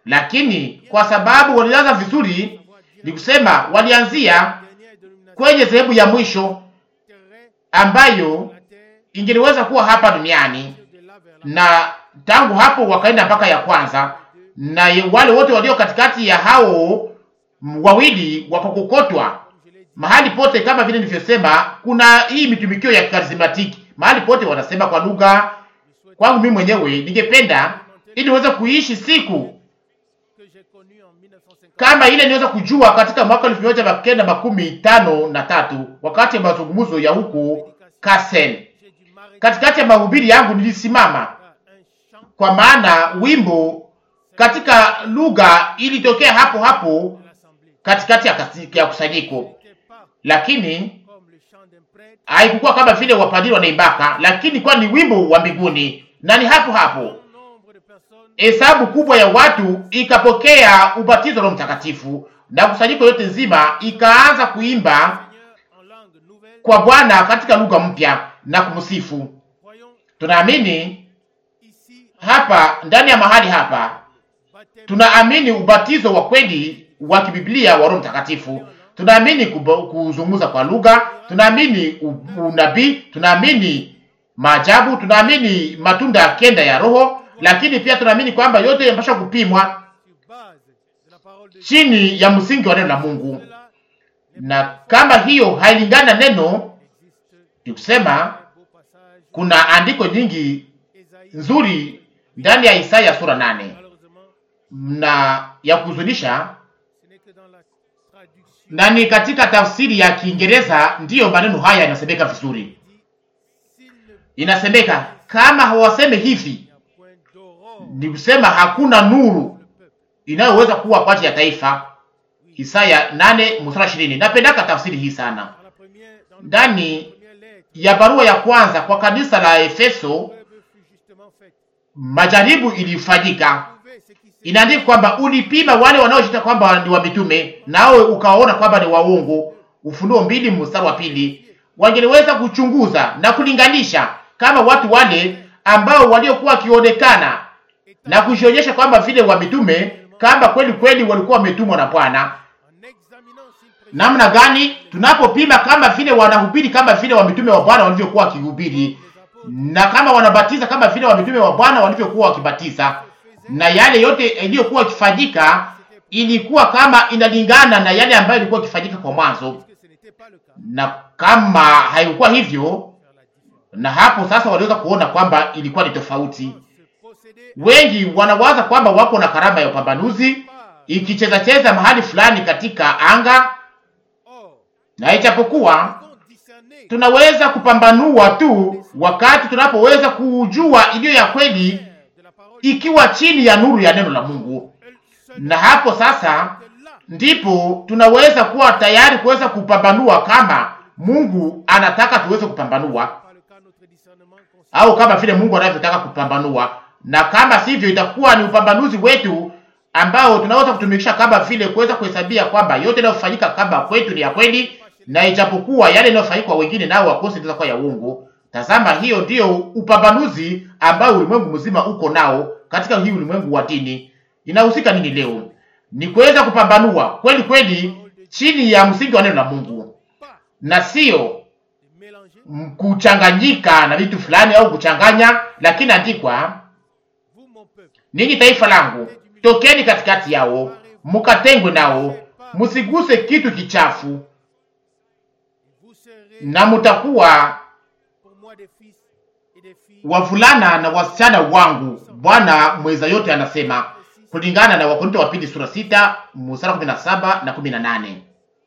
lakini kwa sababu walianza vizuri, ni kusema walianzia dernière dénomination kwenye sehemu ya mwisho terrestre ambayo la terre ingeliweza kuwa hapa duniani, de là vers la na tangu hapo wakaenda mpaka ya kwanza, na ye- wale wote walio katikati ya hao m- wawili wakakokotwa comme je l'ai dit mahali pote. Kama vile nilivyosema, kuna hii mitumikio ya karismatiki mahali pote, wanasema kwa lugha. je souhaite Kwangu mimi mwenyewe ningependa ili niweze kuishi siku que j'ai connu en 1950 kama ile niweza kujua katika mwaka elfu moja mia kenda makumi tano na tatu wakati ya mazungumzo ya huku Kassel. j'ai dû m'arrêter Katikati ya mahubiri yangu nilisimama, à un chant kwa maana wimbo katika lugha ilitokea hapo hapo de l'assemblée katikati ya, kasi- ya kusanyiko, n'était pas lakini comme le chant d'un prêtre haikukuwa kama vile wapadiri wanaimbaka, lakini kwa ni wimbo wa mbinguni, na ni hapo hapo un nombre de personnes hesabu kubwa ya watu ikapokea ubatizo wa Roho Mtakatifu na kusanyiko yote nzima ikaanza kuimba Seigneur en langue nouvelle kwa Bwana katika lugha mpya na kumsifu. croyons Tunaamini ici hapa ndani ya mahali hapa, baptême tunaamini ubatizo wa kweli wa kibiblia wa Roho Mtakatifu. Tunaamini kubo- kuzungumza kwa lugha, tunaamini u- unabii, tunaamini maajabu, tunaamini matunda ya kenda ya Roho, lakini pia tunaamini kwamba yote yanapaswa kupimwa sur base de la parole de Dieu chini ya msingi wa neno la Mungu, cela na kama hiyo hailingani na neno, existe ni kusema un beau passage kuna andiko nyingi Ésaïe nzuri ndani ya Isaya sura nane malheureusement na ya kuhuzunisha ce n'est que dans la traduction na ni katika tafsiri ya Kiingereza ndiyo maneno haya yanasemeka vizuri. dit s'il ne Inasemeka kama hawaseme hivi, y a point d'aurore ni kusema hakuna nuru le peuple. inayoweza kuwa kwa ajili ya taifa. Isaya 8 mstari 20. Napendaka tafsiri hii sana. Dans la première, dans le- Ndani la première lettre, ya barua ya kwanza kwa kanisa la Efeso, le peuple fut justement fait. majaribu ilifanyika. Trouver ce qui s'est Inaandika kwamba ulipima wale wanaojiita kwamba ni wa mitume, nawe ukaona kwamba ni waongo. Ufunuo mbili mstari wa pili. Wangeliweza kuchunguza na kulinganisha kama watu wale ambao waliokuwa wakionekana na kujionyesha kwamba vile wa mitume, kama kweli kweli walikuwa wametumwa na Bwana. en examinant s'il présentait Namna gani tunapopima kama vile wanahubiri kama vile wa mitume wa Bwana walivyokuwa wakihubiri, les apôtres na kama wanabatiza kama vile wa mitume wa Bwana walivyokuwa wakibatiza, na yale yote iliyokuwa ikifanyika ilikuwa kama inalingana na yale ambayo ilikuwa ikifanyika kwa mwanzo, que ce n'était pas le cas. na kama haikuwa hivyo, Faire la différence. na hapo sasa waliweza kuona kwamba ilikuwa ni tofauti. Ce procédé Wengi wanawaza kwamba wako na karama ya upambanuzi part. ikicheza cheza mahali fulani katika anga, Or, na ijapokuwa nous pouvons discerner tunaweza kupambanua tu wakati tunapoweza kujua iliyo ya kweli de la parole ikiwa chini ya nuru ya neno la Mungu, elle seule na hapo sasa de là ndipo tunaweza kuwa tayari kuweza kupambanua kama Mungu anataka tuweze kupambanua par le cas notre discernement consiste au kama vile Mungu anavyotaka kupambanua, na kama sivyo itakuwa ni upambanuzi wetu ambao tunaweza kutumikisha kama vile kuweza kuhesabia kwamba yote yanayofanyika kama kwetu ni ya kweli, na ijapokuwa yale yanayofanyika kwa wengine nao wakose inaweza kuwa ya uongo. Tazama, hiyo ndiyo upambanuzi ambao ulimwengu mzima uko nao katika hii ulimwengu wa dini. Inahusika nini leo? Ni kuweza kupambanua kweli kweli chini ya msingi wa neno la Mungu, pas na sio de mélanger m- kuchanganyika na vitu fulani au kuchanganya, lakini andikwa, vous mon peuple ninyi taifa langu, tokeni katikati yao, mukatengwe nao, musiguse kitu kichafu, et vous serez na mutakuwa pour moi des fils et des filles wavulana na wasichana wangu. Bwana mweza yote anasema kulingana na Wakorinto wa pili sura sita mstari kumi na saba na kumi na nane.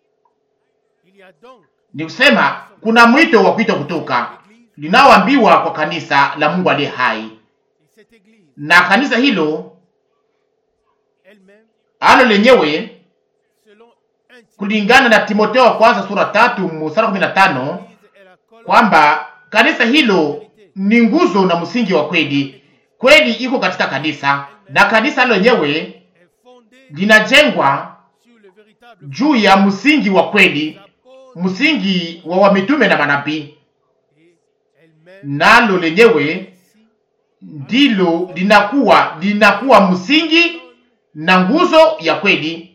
il y a donc Ni kusema kuna mwito wa kuitwa kutoka linaoambiwa kwa kanisa la Mungu aliye hai, et cette église na kanisa hilo elle-même alo lenyewe selon 1 Timothée kulingana na Timotheo wa kwanza sura tatu mstari kumi na tano l'église est la colonne kwamba kanisa hilo ni nguzo na msingi wa kweli. Kweli iko katika kanisa na kanisa lenyewe est fondée linajengwa sur le véritable juu ya msingi wa kweli, apôtre msingi wa wamitume na manabii, et elle-même nalo lenyewe ici ndilo linakuwa linakuwa msingi na nguzo ya kweli.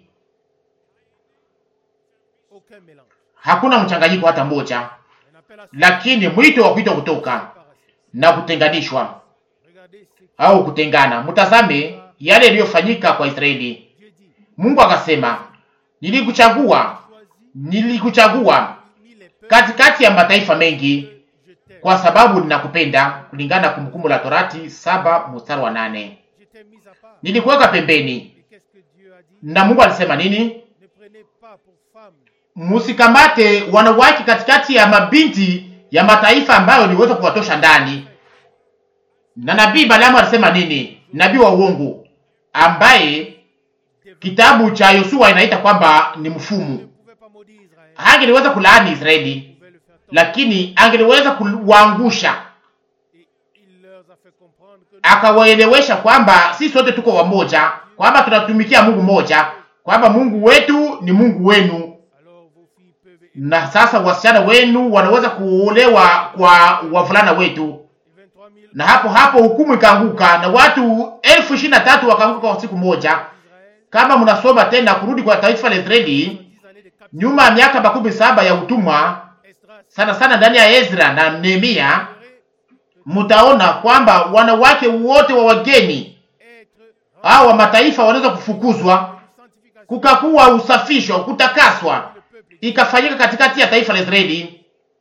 aucun mélange Hakuna mchanganyiko hata mmoja, un appel à lakini mwito wa kuitwa kutoka séparation na kutenganishwa regardez ce que au kutengana. Mtazame yale yaliyofanyika kwa Israeli. Dieu dit Mungu akasema, nilikuchagua, choisis nilikuchagua parmi les peuples katikati ya mataifa mengi je t'aime kwa sababu ninakupenda, kulingana na Kumbukumbu la Torati saba mstari wa nane. je t'ai mis à part Nilikuweka pembeni. et qu'est-ce que Dieu a dit Na Mungu alisema nini? ne prenez pas pour femme Musikamate wanawake katikati ya mabinti ya mataifa ambayo niweza kuwatosha ndani. Na nabii Balaamu alisema nini? Nabii wa uongo ambaye des kitabu cha Yosua inaita kwamba ni mfumu. ne pouvait pas maudire Israël Hangeliweza kulaani Israeli, pouvait le faire tomber lakini angeliweza kuwaangusha, et il leur a fait comprendre que nous akawaelewesha kwamba sisi sote tuko wamoja, kwamba tunatumikia Mungu mmoja, kwamba Mungu wetu ni Mungu wenu, alors vos filles peuvent na sasa wasichana wenu wanaweza kuolewa kwa wavulana wetu. et 23 000 Na hapo hapo hukumu ikaanguka na watu elfu ishirini na tatu wakaanguka kwa siku moja. d'Israël Kama mnasoma tena kurudi kwa taifa la Israeli 10 années de captivité nyuma ya miaka makumi saba ya utumwa, Esdras sana sana ndani ya Ezra na Nehemia, serait mtaona kwamba wanawake wote wa wageni être au wa mataifa wanaweza kufukuzwa, sanctification kukakuwa usafisho, kutakaswa, le peuple ikafanyika katikati ya taifa la Israeli, et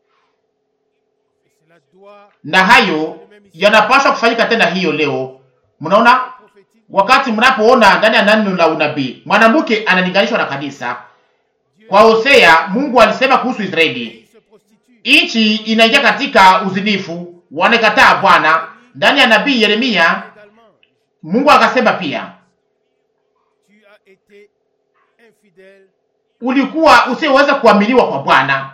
cela doit na hayo yanapaswa kufanyika tena hiyo leo. Mnaona, prophétique wakati mnapoona ndani ya neno la unabii mwanamke analinganishwa na kanisa, Kwa Hosea Mungu alisema kuhusu Israeli, il se prostitue. nchi inaingia katika uzinifu, wanakataa Bwana. Ndani ya nabii Yeremia Également, Mungu akasema pia, tu as été infidèle. ulikuwa usioweza kuaminiwa kwa Bwana.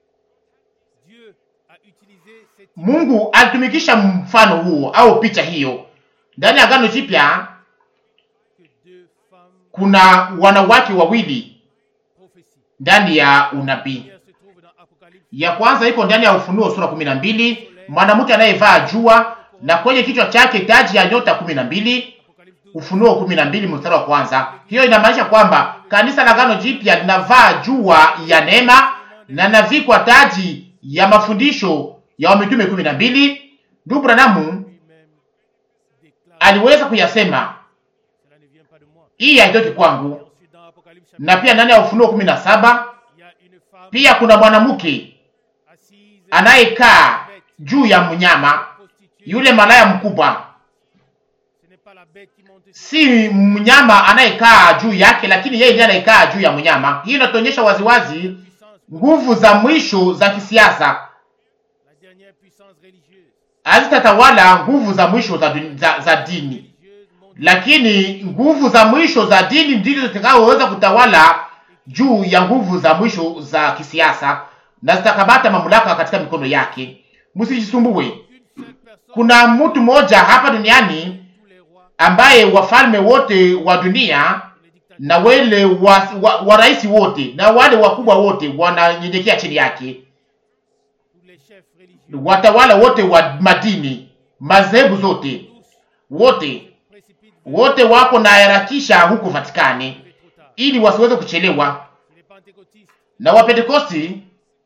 Dieu a utilisé cette Mungu alitumikisha mfano huo au picha hiyo ndani ya Agano Jipya. que deux femmes Kuna wanawake wawili prophéties. ndani ya unabii. La première se trouve dans Apocalypse. Ya kwanza iko ndani ya Ufunuo sura kumi na mbili, mwanamke anayevaa jua na kwenye kichwa chake taji ya nyota kumi na mbili. Apocalypse 12. Ufunuo kumi na mbili mstari wa kwanza. Hiyo inamaanisha kwamba kanisa la Agano Jipya linavaa jua ya neema na navikwa taji ya mafundisho ya wamitume kumi na mbili. Ndugu Branamu Lui-même déclare aliweza kuyasema, Cela ne vient pas de moi. hii haitoki kwangu. Ensuite, dans Apocalypse chapitre, Na pia ndani ya Ufunuo kumi na saba il y a une femme pia kuna mwanamke assise anayekaa juu ya mnyama, prostituée. yule malaya mkubwa. Ce n'est pas la bête qui monte sur Si mnyama anayekaa juu yake, lakini yeye ndiye anayekaa juu ya mnyama. Hii inatuonyesha waziwazi puissance, nguvu za mwisho za kisiasa la dernière puissance religieuse. hazitatawala nguvu za mwisho za, dun- za, za dini, Religieuse mondiale. lakini nguvu za mwisho za dini ndizo zitakazoweza kutawala juu ya nguvu za mwisho za kisiasa na zitakamata mamlaka katika mikono yake. Msijisumbue. Une seule personne, Kuna mtu mmoja hapa duniani tous les rois, ambaye wafalme wote wa dunia les dictateurs, na wale wa, wa, wa rais wote na wale wakubwa wote wananyenyekea chini yake, tous les chefs religieux, watawala wote wa madini, madhehebu zote, tous wote précipitent wote wako na harakisha huko Vatikani vers trop tard. ili wasiweze kuchelewa. C'est les pentecôtistes Na Wapentekosti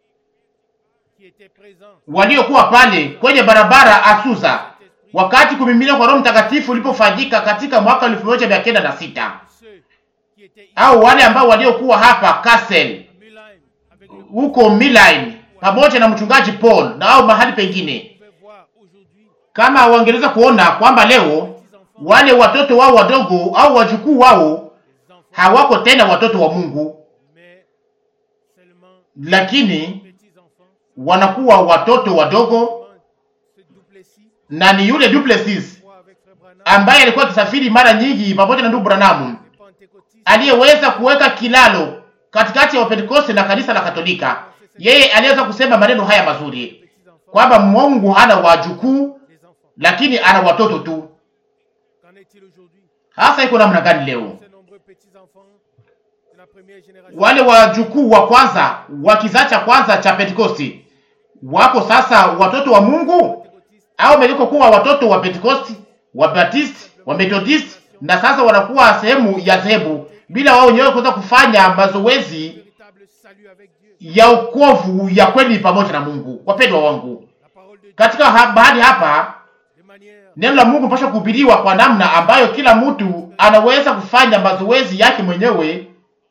qui étaient présents. waliokuwa pale kwenye barabara Asusa wakati kumimina kwa Roho Mtakatifu ulipofanyika katika mwaka elfu moja mia kenda na sita Ceux qui étaient ici au wale ambao waliokuwa hapa Kassel à Mulheim avec le huko Milan pamoja na mchungaji Paul na au mahali pengine, pouvait voir aujourd'hui kama wangeweza kuona kwamba leo petits enfants, wale watoto wao wadogo au wajukuu wao les enfants, hawako tena watoto wa Mungu, mais seulement lakini petits enfants. wanakuwa watoto wadogo, Ce Duplessis, na ni yule Duplessis moi avec Frère Branham, ambaye alikuwa akisafiri mara nyingi pamoja na ndugu Branham les pentecôtistes, aliyeweza kuweka kilalo katikati ya Wapentekoste na kanisa la Katolika. Yeye aliweza kusema maneno haya mazuri petits enfants, kwamba Mungu hana wajukuu les enfants. lakini ana watoto tu. Qu'en est-il aujourd'hui Hasa iko namna gani leo? Ces nombreux petits enfants de la première génération Wale wajukuu wa kwanza wa kizazi cha kwanza cha Pentekosti wako sasa watoto wa Mungu pentecôtistes, au wameliko kuwa watoto wa Pentekosti, wa Baptist, wa Methodist na sasa wanakuwa sehemu ya dhehebu bila wao wenyewe kuweza kufanya mazoezi véritable salut avec Dieu. ya ukovu ya kweli pamoja na Mungu. Wapendwa wangu, La parole de Dieu, katika ha bahali hapa de manière neno la Mungu mpasha kuhubiriwa kwa namna ambayo kila mtu anaweza kufanya mazoezi yake mwenyewe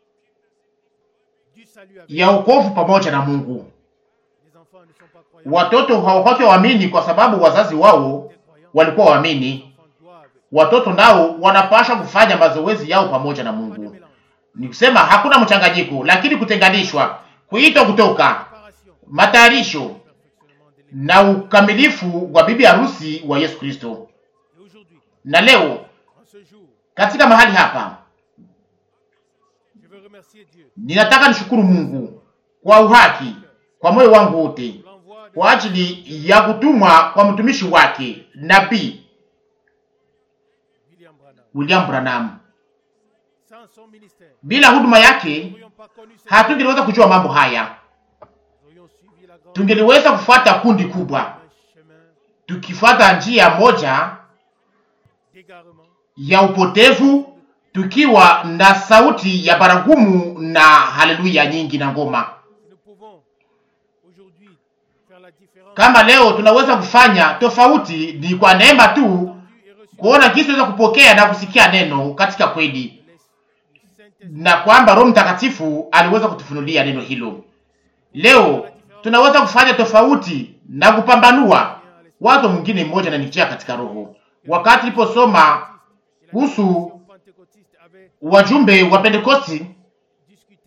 du salut avec ya ukovu pamoja na Mungu. Les enfants ne sont pas croyants. Watoto hawakwake waamini kwa sababu wazazi wao Des croyants. walikuwa waamini. Les enfants doivent Watoto nao wanapaswa kufanya mazoezi yao pamoja na pas de Mungu. mélange. Ni kusema hakuna mchanganyiko, lakini kutenganishwa, kuitwa kutoka, Préparation, matayarisho perfectionnement de l'Église. na ukamilifu wa bibi harusi wa Yesu Kristo. Et aujourd'hui, Na leo en ce jour, katika mahali hapa je veux remercier Dieu ninataka nishukuru Mungu kwa uhaki, kwa moyo wangu wote, pour l'envoi de kwa ajili ya kutumwa kwa mtumishi wake nabii William Branham. William Branham. Sans son ministère, Bila huduma nous yake n'aurions pas connu ce hatungeliweza kujua mambo haya, Nous aurions suivi la grande tungeliweza kufuata kundi kubwa, un chemin tukifuata njia moja d'égarement, ya upotevu, tukiwa na sauti ya baragumu na haleluya nyingi na ngoma. Si nous pouvons aujourd'hui faire la différence Kama leo tunaweza kufanya tofauti, ni kwa neema tu entendue et reçue kuona jinsi tunaweza kupokea na kusikia neno katika kweli, de l'Es- du Saint-Esprit. na kwamba Roho Mtakatifu aliweza kutufunulia neno hilo. Leo tunaweza kufanya tofauti na kupambanua wazo mwingine mmoja na nijia katika roho. Wakati niliposoma kuhusu pentecôtiste avait wajumbe wa Pentekosti discuté de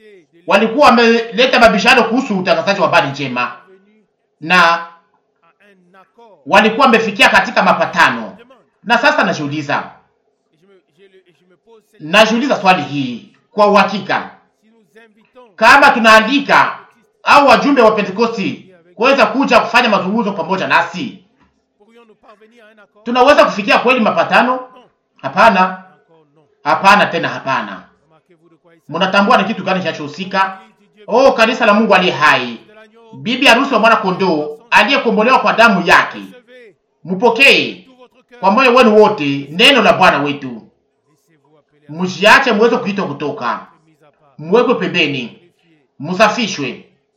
walikuwa wameleta mabishano kuhusu utangazaji wa habari njema, venu na à un accord. walikuwa wamefikia katika mapatano. Je demande, Na sasa najiuliza, et je me, j'ai le- et je me pose cette najiuliza swali hii kwa uhakika, si nous invitons kama tunaandika au wajumbe wa Pentekosti kuweza kuja kufanya mazungumzo pamoja nasi, pourrions-nous parvenir à un accord tunaweza kufikia kweli mapatano? Non, Hapana, encore non. hapana, tena hapana. Remarquez-vous de quoi il s'agit. Mnatambua ni kitu gani kinachohusika? L'église du Dieu Oh, kanisa la Mungu aliye hai, de l'agneau, bibi harusi wa mwana kondoo aliyekombolewa kwa damu yake. recevez Mpokee tout votre cœur. kwa moyo wenu wote neno la Bwana wetu, Laissez-vous appeler à msiache muweze kuitwa kutoka, être mis à part, muwekwe pembeni, purifié, musafishwe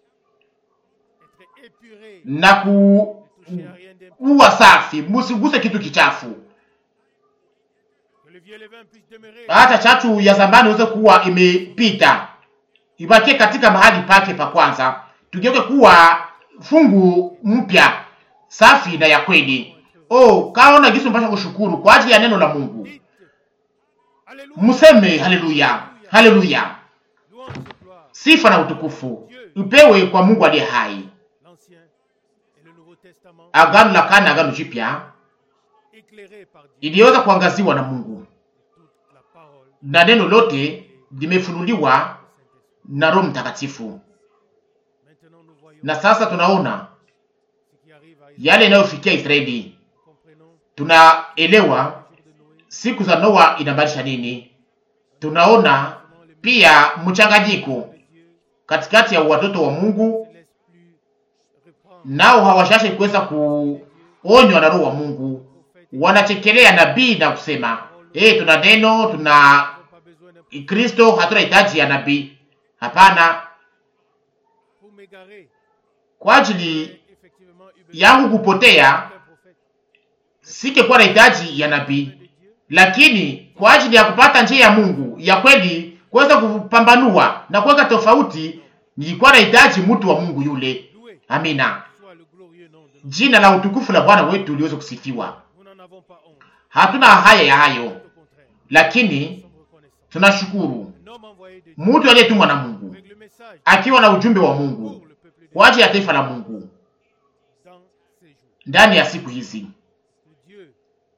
être épuré, na ne toucher à rien d'impur. kuwa safi, musiguse kitu kichafu, Que le vieux levain puisse demeurer hata chachu ya zamani iweze kuwa imepita, ibakie katika mahali pake pa kwanza, tugeuke kuwa fungu mpya safi na ya kweli. Oh, kaona gisi mpasha kushukuru kwa ajili ya neno la Mungu. Dites, Alléluia, Museme haleluya, haleluya. louange et gloire, Sifa na utukufu upewe kwa Mungu aliye hai. l'Ancien et le Nouveau Testament, Agano la kale na agano jipya éclairés par Dieu, iliweza kuangaziwa na Mungu toute la parole na neno lote limefunuliwa du Saint-Esprit. na Roho Mtakatifu, Maintenant, nous voyons na sasa tunaona ce qui arrive à Israël. yale yanayofikia Israeli. Comprenons Tunaelewa le jour de Noé, siku za Noa inamaanisha nini. Tunaona pia mchanganyiko de Dieu katikati ya watoto wa Mungu, ne laisse plus reprendre nao hawashashe kuweza kuonywa na Roho wa Mungu, wanachekelea nabii na kusema eh, tuna neno, tuna Nous n'avons pas besoin d'un Kristo, hatuna hitaji ya nabii. Hapana, pour m'égarer. kwa ajili Effectivement, eu besoin yangu kupotea d'un prophète singekuwa na hitaji ya nabii, de Dieu. lakini kwa ajili ya kupata njia ya Mungu ya kweli, kuweza kupambanua na kuweka tofauti, nilikuwa na hitaji mtu wa Mungu yule. Loué Amina, soit le glorieux nom de notre jina la utukufu la Bwana wetu liweze kusifiwa. Nous n'en avons pas honte. Hatuna haya ya hayo, Au contraire, lakini nous sommes reconnaissants. tunashukuru Un homme envoyé de Dieu mtu aliyetumwa na Mungu avec le message akiwa na ujumbe wa Mungu pour le peuple de kwa ajili ya taifa la Mungu dans ces jours. ndani ya siku hizi. Que Dieu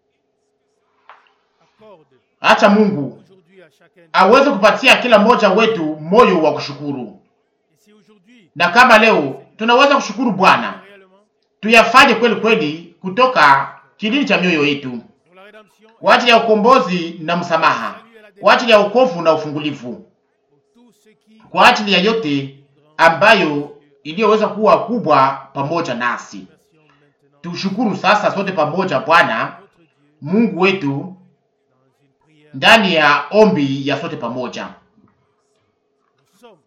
accorde Acha Mungu aujourd'hui à chacun de nous. aweze kupatia kila mmoja wetu moyo wa kushukuru, Et si aujourd'hui, na kama leo tunaweza kushukuru Bwana, réellement, tuyafanye kweli kweli kutoka kilindi cha mioyo yetu pour la rédemption, kwa ajili ya ukombozi na msamaha, salut et la kwa délivrance, ajili ya wokovu na ufungulivu, pour tout ce qui kwa ajili ya yote ambayo iliyoweza kuwa kubwa pamoja nasi. version maintenant Tushukuru sasa sote pamoja Bwana notre Dieu Mungu wetu dans une prière. ndani ya ombi ya sote pamoja. Nous sommes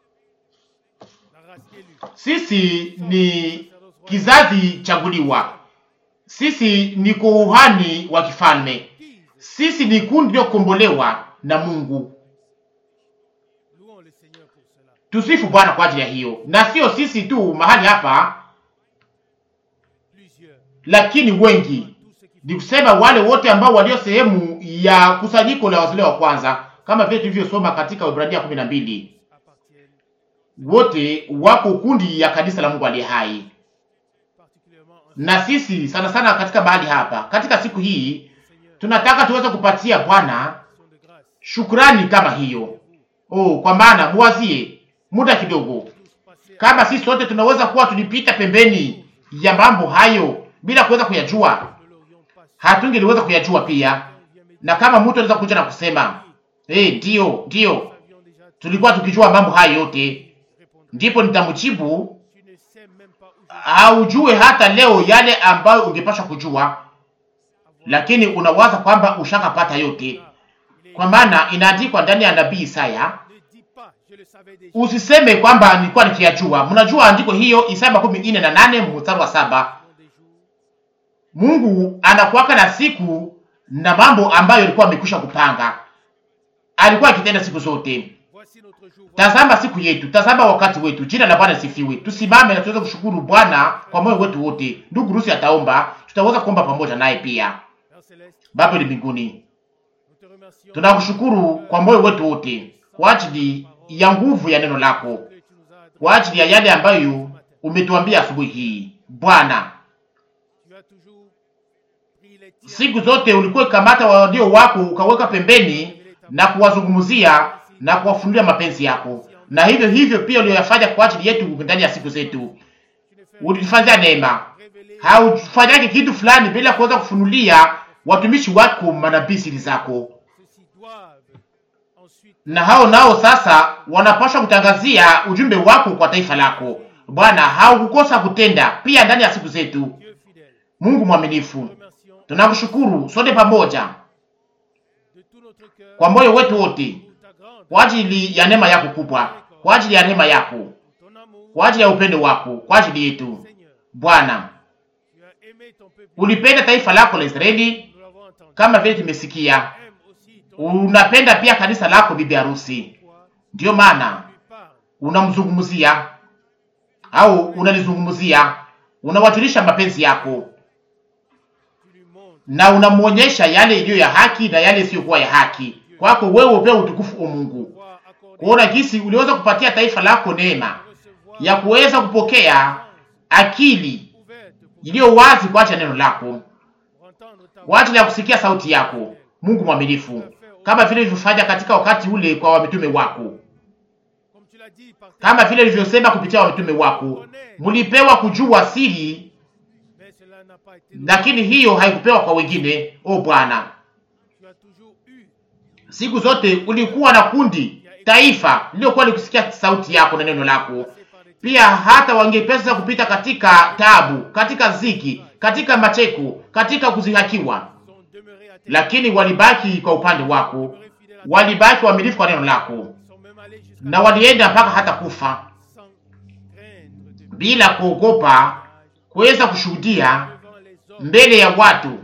la race élue. Sisi ni kizazi chaguliwa, sisi ni kuhani wa kifalme, sisi ni kundi lililokombolewa na Mungu. Louons le Seigneur pour cela. Tusifu Bwana kwa ajili ya hiyo, na sio sisi tu mahali hapa, Plusieurs. lakini wengi, Tous ceux qui ni kusema wale wote ambao walio sehemu ya kusanyiko la wazaliwa wa kwanza, kama vile tulivyosoma katika Ibrania kumi na mbili, appartiennent wote wako kundi ya kanisa la Mungu aliye hai. particulièrement en Na sisi sana sana katika mahali hapa, katika siku hii Seigneur. tunataka tuweze kupatia Bwana Action de grâce. shukrani kama hiyo. Oh, kwa maana muwazie muda kidogo, Tous passer kama sisi sote tunaweza kuwa tulipita pembeni ya mambo hayo bila kuweza kuyajua, ne l'aurions pas su. hatungeliweza kuyajua pia. On vient méditer. Na kama mtu anaweza kuja na kusema eh, ndio ndio, Nous avions déjà tout tulikuwa tukijua mambo hayo yote, répondre. ndipo nitamjibu Tu ne sais même pas où je haujue hata leo yale ambayo ungepasha kujua, lakini unawaza kwamba ushakapata yote, Il est- kwa maana inaandikwa ndani ya nabii Isaya Ne dis pas, je le savais déjà. Usiseme kwamba nilikuwa nikiyajua. Mnajua andiko hiyo, Isaya makumi nne na nane mstari wa saba. Dans des jours, Mungu anakuwaka na siku na mambo ambayo alikuwa amekwisha kupanga, alikuwa akitenda siku zote. voici notre jour. Voici Tazama siku yetu, tazama wakati wetu. Jina la Bwana sifiwe. Tusimame na tuweze kushukuru Bwana kwa moyo wetu wote. Ndugu Rusi ataomba, tutaweza kuomba pamoja naye pia. Père Céleste, Baba ni mbinguni, nous te remercions tunakushukuru kwa moyo wetu wote kwa ajili ya nguvu ya neno lako, que tu nous as kwa adressé. ajili ya yale ambayo umetuambia asubuhi hii. Bwana, Tu as toujours pris les tiens siku zote ulikuwa ukikamata walio wako ukaweka pembeni na kuwazungumzia na kuwafunulia mapenzi yako, na hivyo hivyo pia ulioyafanya kwa ajili yetu ndani ya siku zetu. Tu ne fais Ulifanya neema, révéler haufanyake kitu fulani bila kuweza kufunulia watumishi wako manabii siri zako, ceux-ci doivent ensuite na hao nao sasa wanapaswa kutangazia ujumbe wako kwa taifa lako. Bwana, haukukosa kutenda pia ndani ya siku zetu. Dieu fidèle. Mungu mwaminifu, Remercions tunakushukuru sote pamoja de tout notre cœur kwa moyo wetu wote pour ta grande, kwa ajili ya neema yako kubwa, kwa ajili ya rehema yako, ton amour, kwa ajili ya upendo wako kwa ajili yetu. Seigneur. Bwana, Tu as aimé ton peuple, ulipenda taifa lako la Israeli nous l'avons entendu. kama vile tumesikia. Aime aussi ton Unapenda pia kanisa lako, bibi harusi. pourquoi Ndiyo maana tu lui parles. unamzungumzia au unalizungumzia, unawajulisha mapenzi yako Tu lui montres na unamwonyesha yale iliyo ya haki na yale isiyokuwa ya haki. Kwako wewe upewe utukufu o Mungu, pouvoir accorder kuona jinsi uliweza kupatia taifa lako neema recevoir ya kuweza kupokea akili ouverte pour, iliyo wazi kwa ajili ya neno lako, pour entendre ta kwa ajili ya kusikia sauti yako. Mungu mwaminifu, kama vile ulivyofanya katika wakati ule kwa wamitume wako, comme tu l'as dit par tes kama vile ulivyosema kupitia wamitume wako, mlipewa kujua siri, mais cela n'a pas été lakini hiyo haikupewa kwa wengine. O Bwana, tu as toujours eu siku zote ulikuwa na kundi taifa lililokuwa likusikia sauti yako na neno lako. passé par des Pia hata wangepesa kupita katika tabu, katika ziki, katika macheko, katika kuzihakiwa, sont demeurés à tes lakini walibaki kwa upande wako, demeurés fidèles à toi, walibaki waaminifu kwa neno lako, sont même allés jusqu'à na walienda mpaka hata kufa sans craindre de bila kuogopa kuweza kushuhudia devant les hommes mbele ya watu de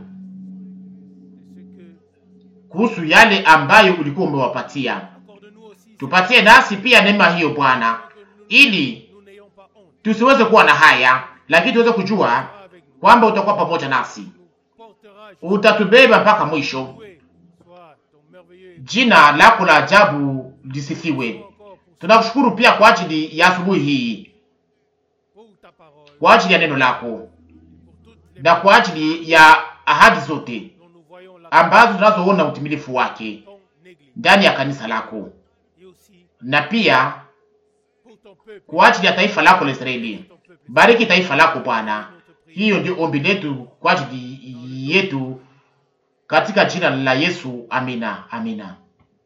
ce que kuhusu yale ambayo ulikuwa umewapatia. accorde-nous aussi Tupatie nasi pia neema hiyo Bwana, que nous, ili nous n'ayons pas honte tusiweze kuwa na haya, lakini tuweze kujua avec nous kwamba utakuwa pamoja nasi, nous portera utatubeba mpaka mwisho. jouer soit ton merveilleux Jina lako la ajabu lisifiwe. encore pour, Tunakushukuru pia kwa ajili ya asubuhi hii, pour ta parole kwa ajili ya neno lako pour toutes les na kwa ajili ya ahadi zote dont nous voyons la ambazo tunazoona utimilifu wake ton église ndani ya kanisa lako, et aussi na pia pour ton peuple kwa ajili ya taifa lako la Israeli. ton peuple Bariki taifa lako Bwana. notre prière Hiyo ndio ombi letu kwa ajili yetu katika jina la Yesu. Amina, amina.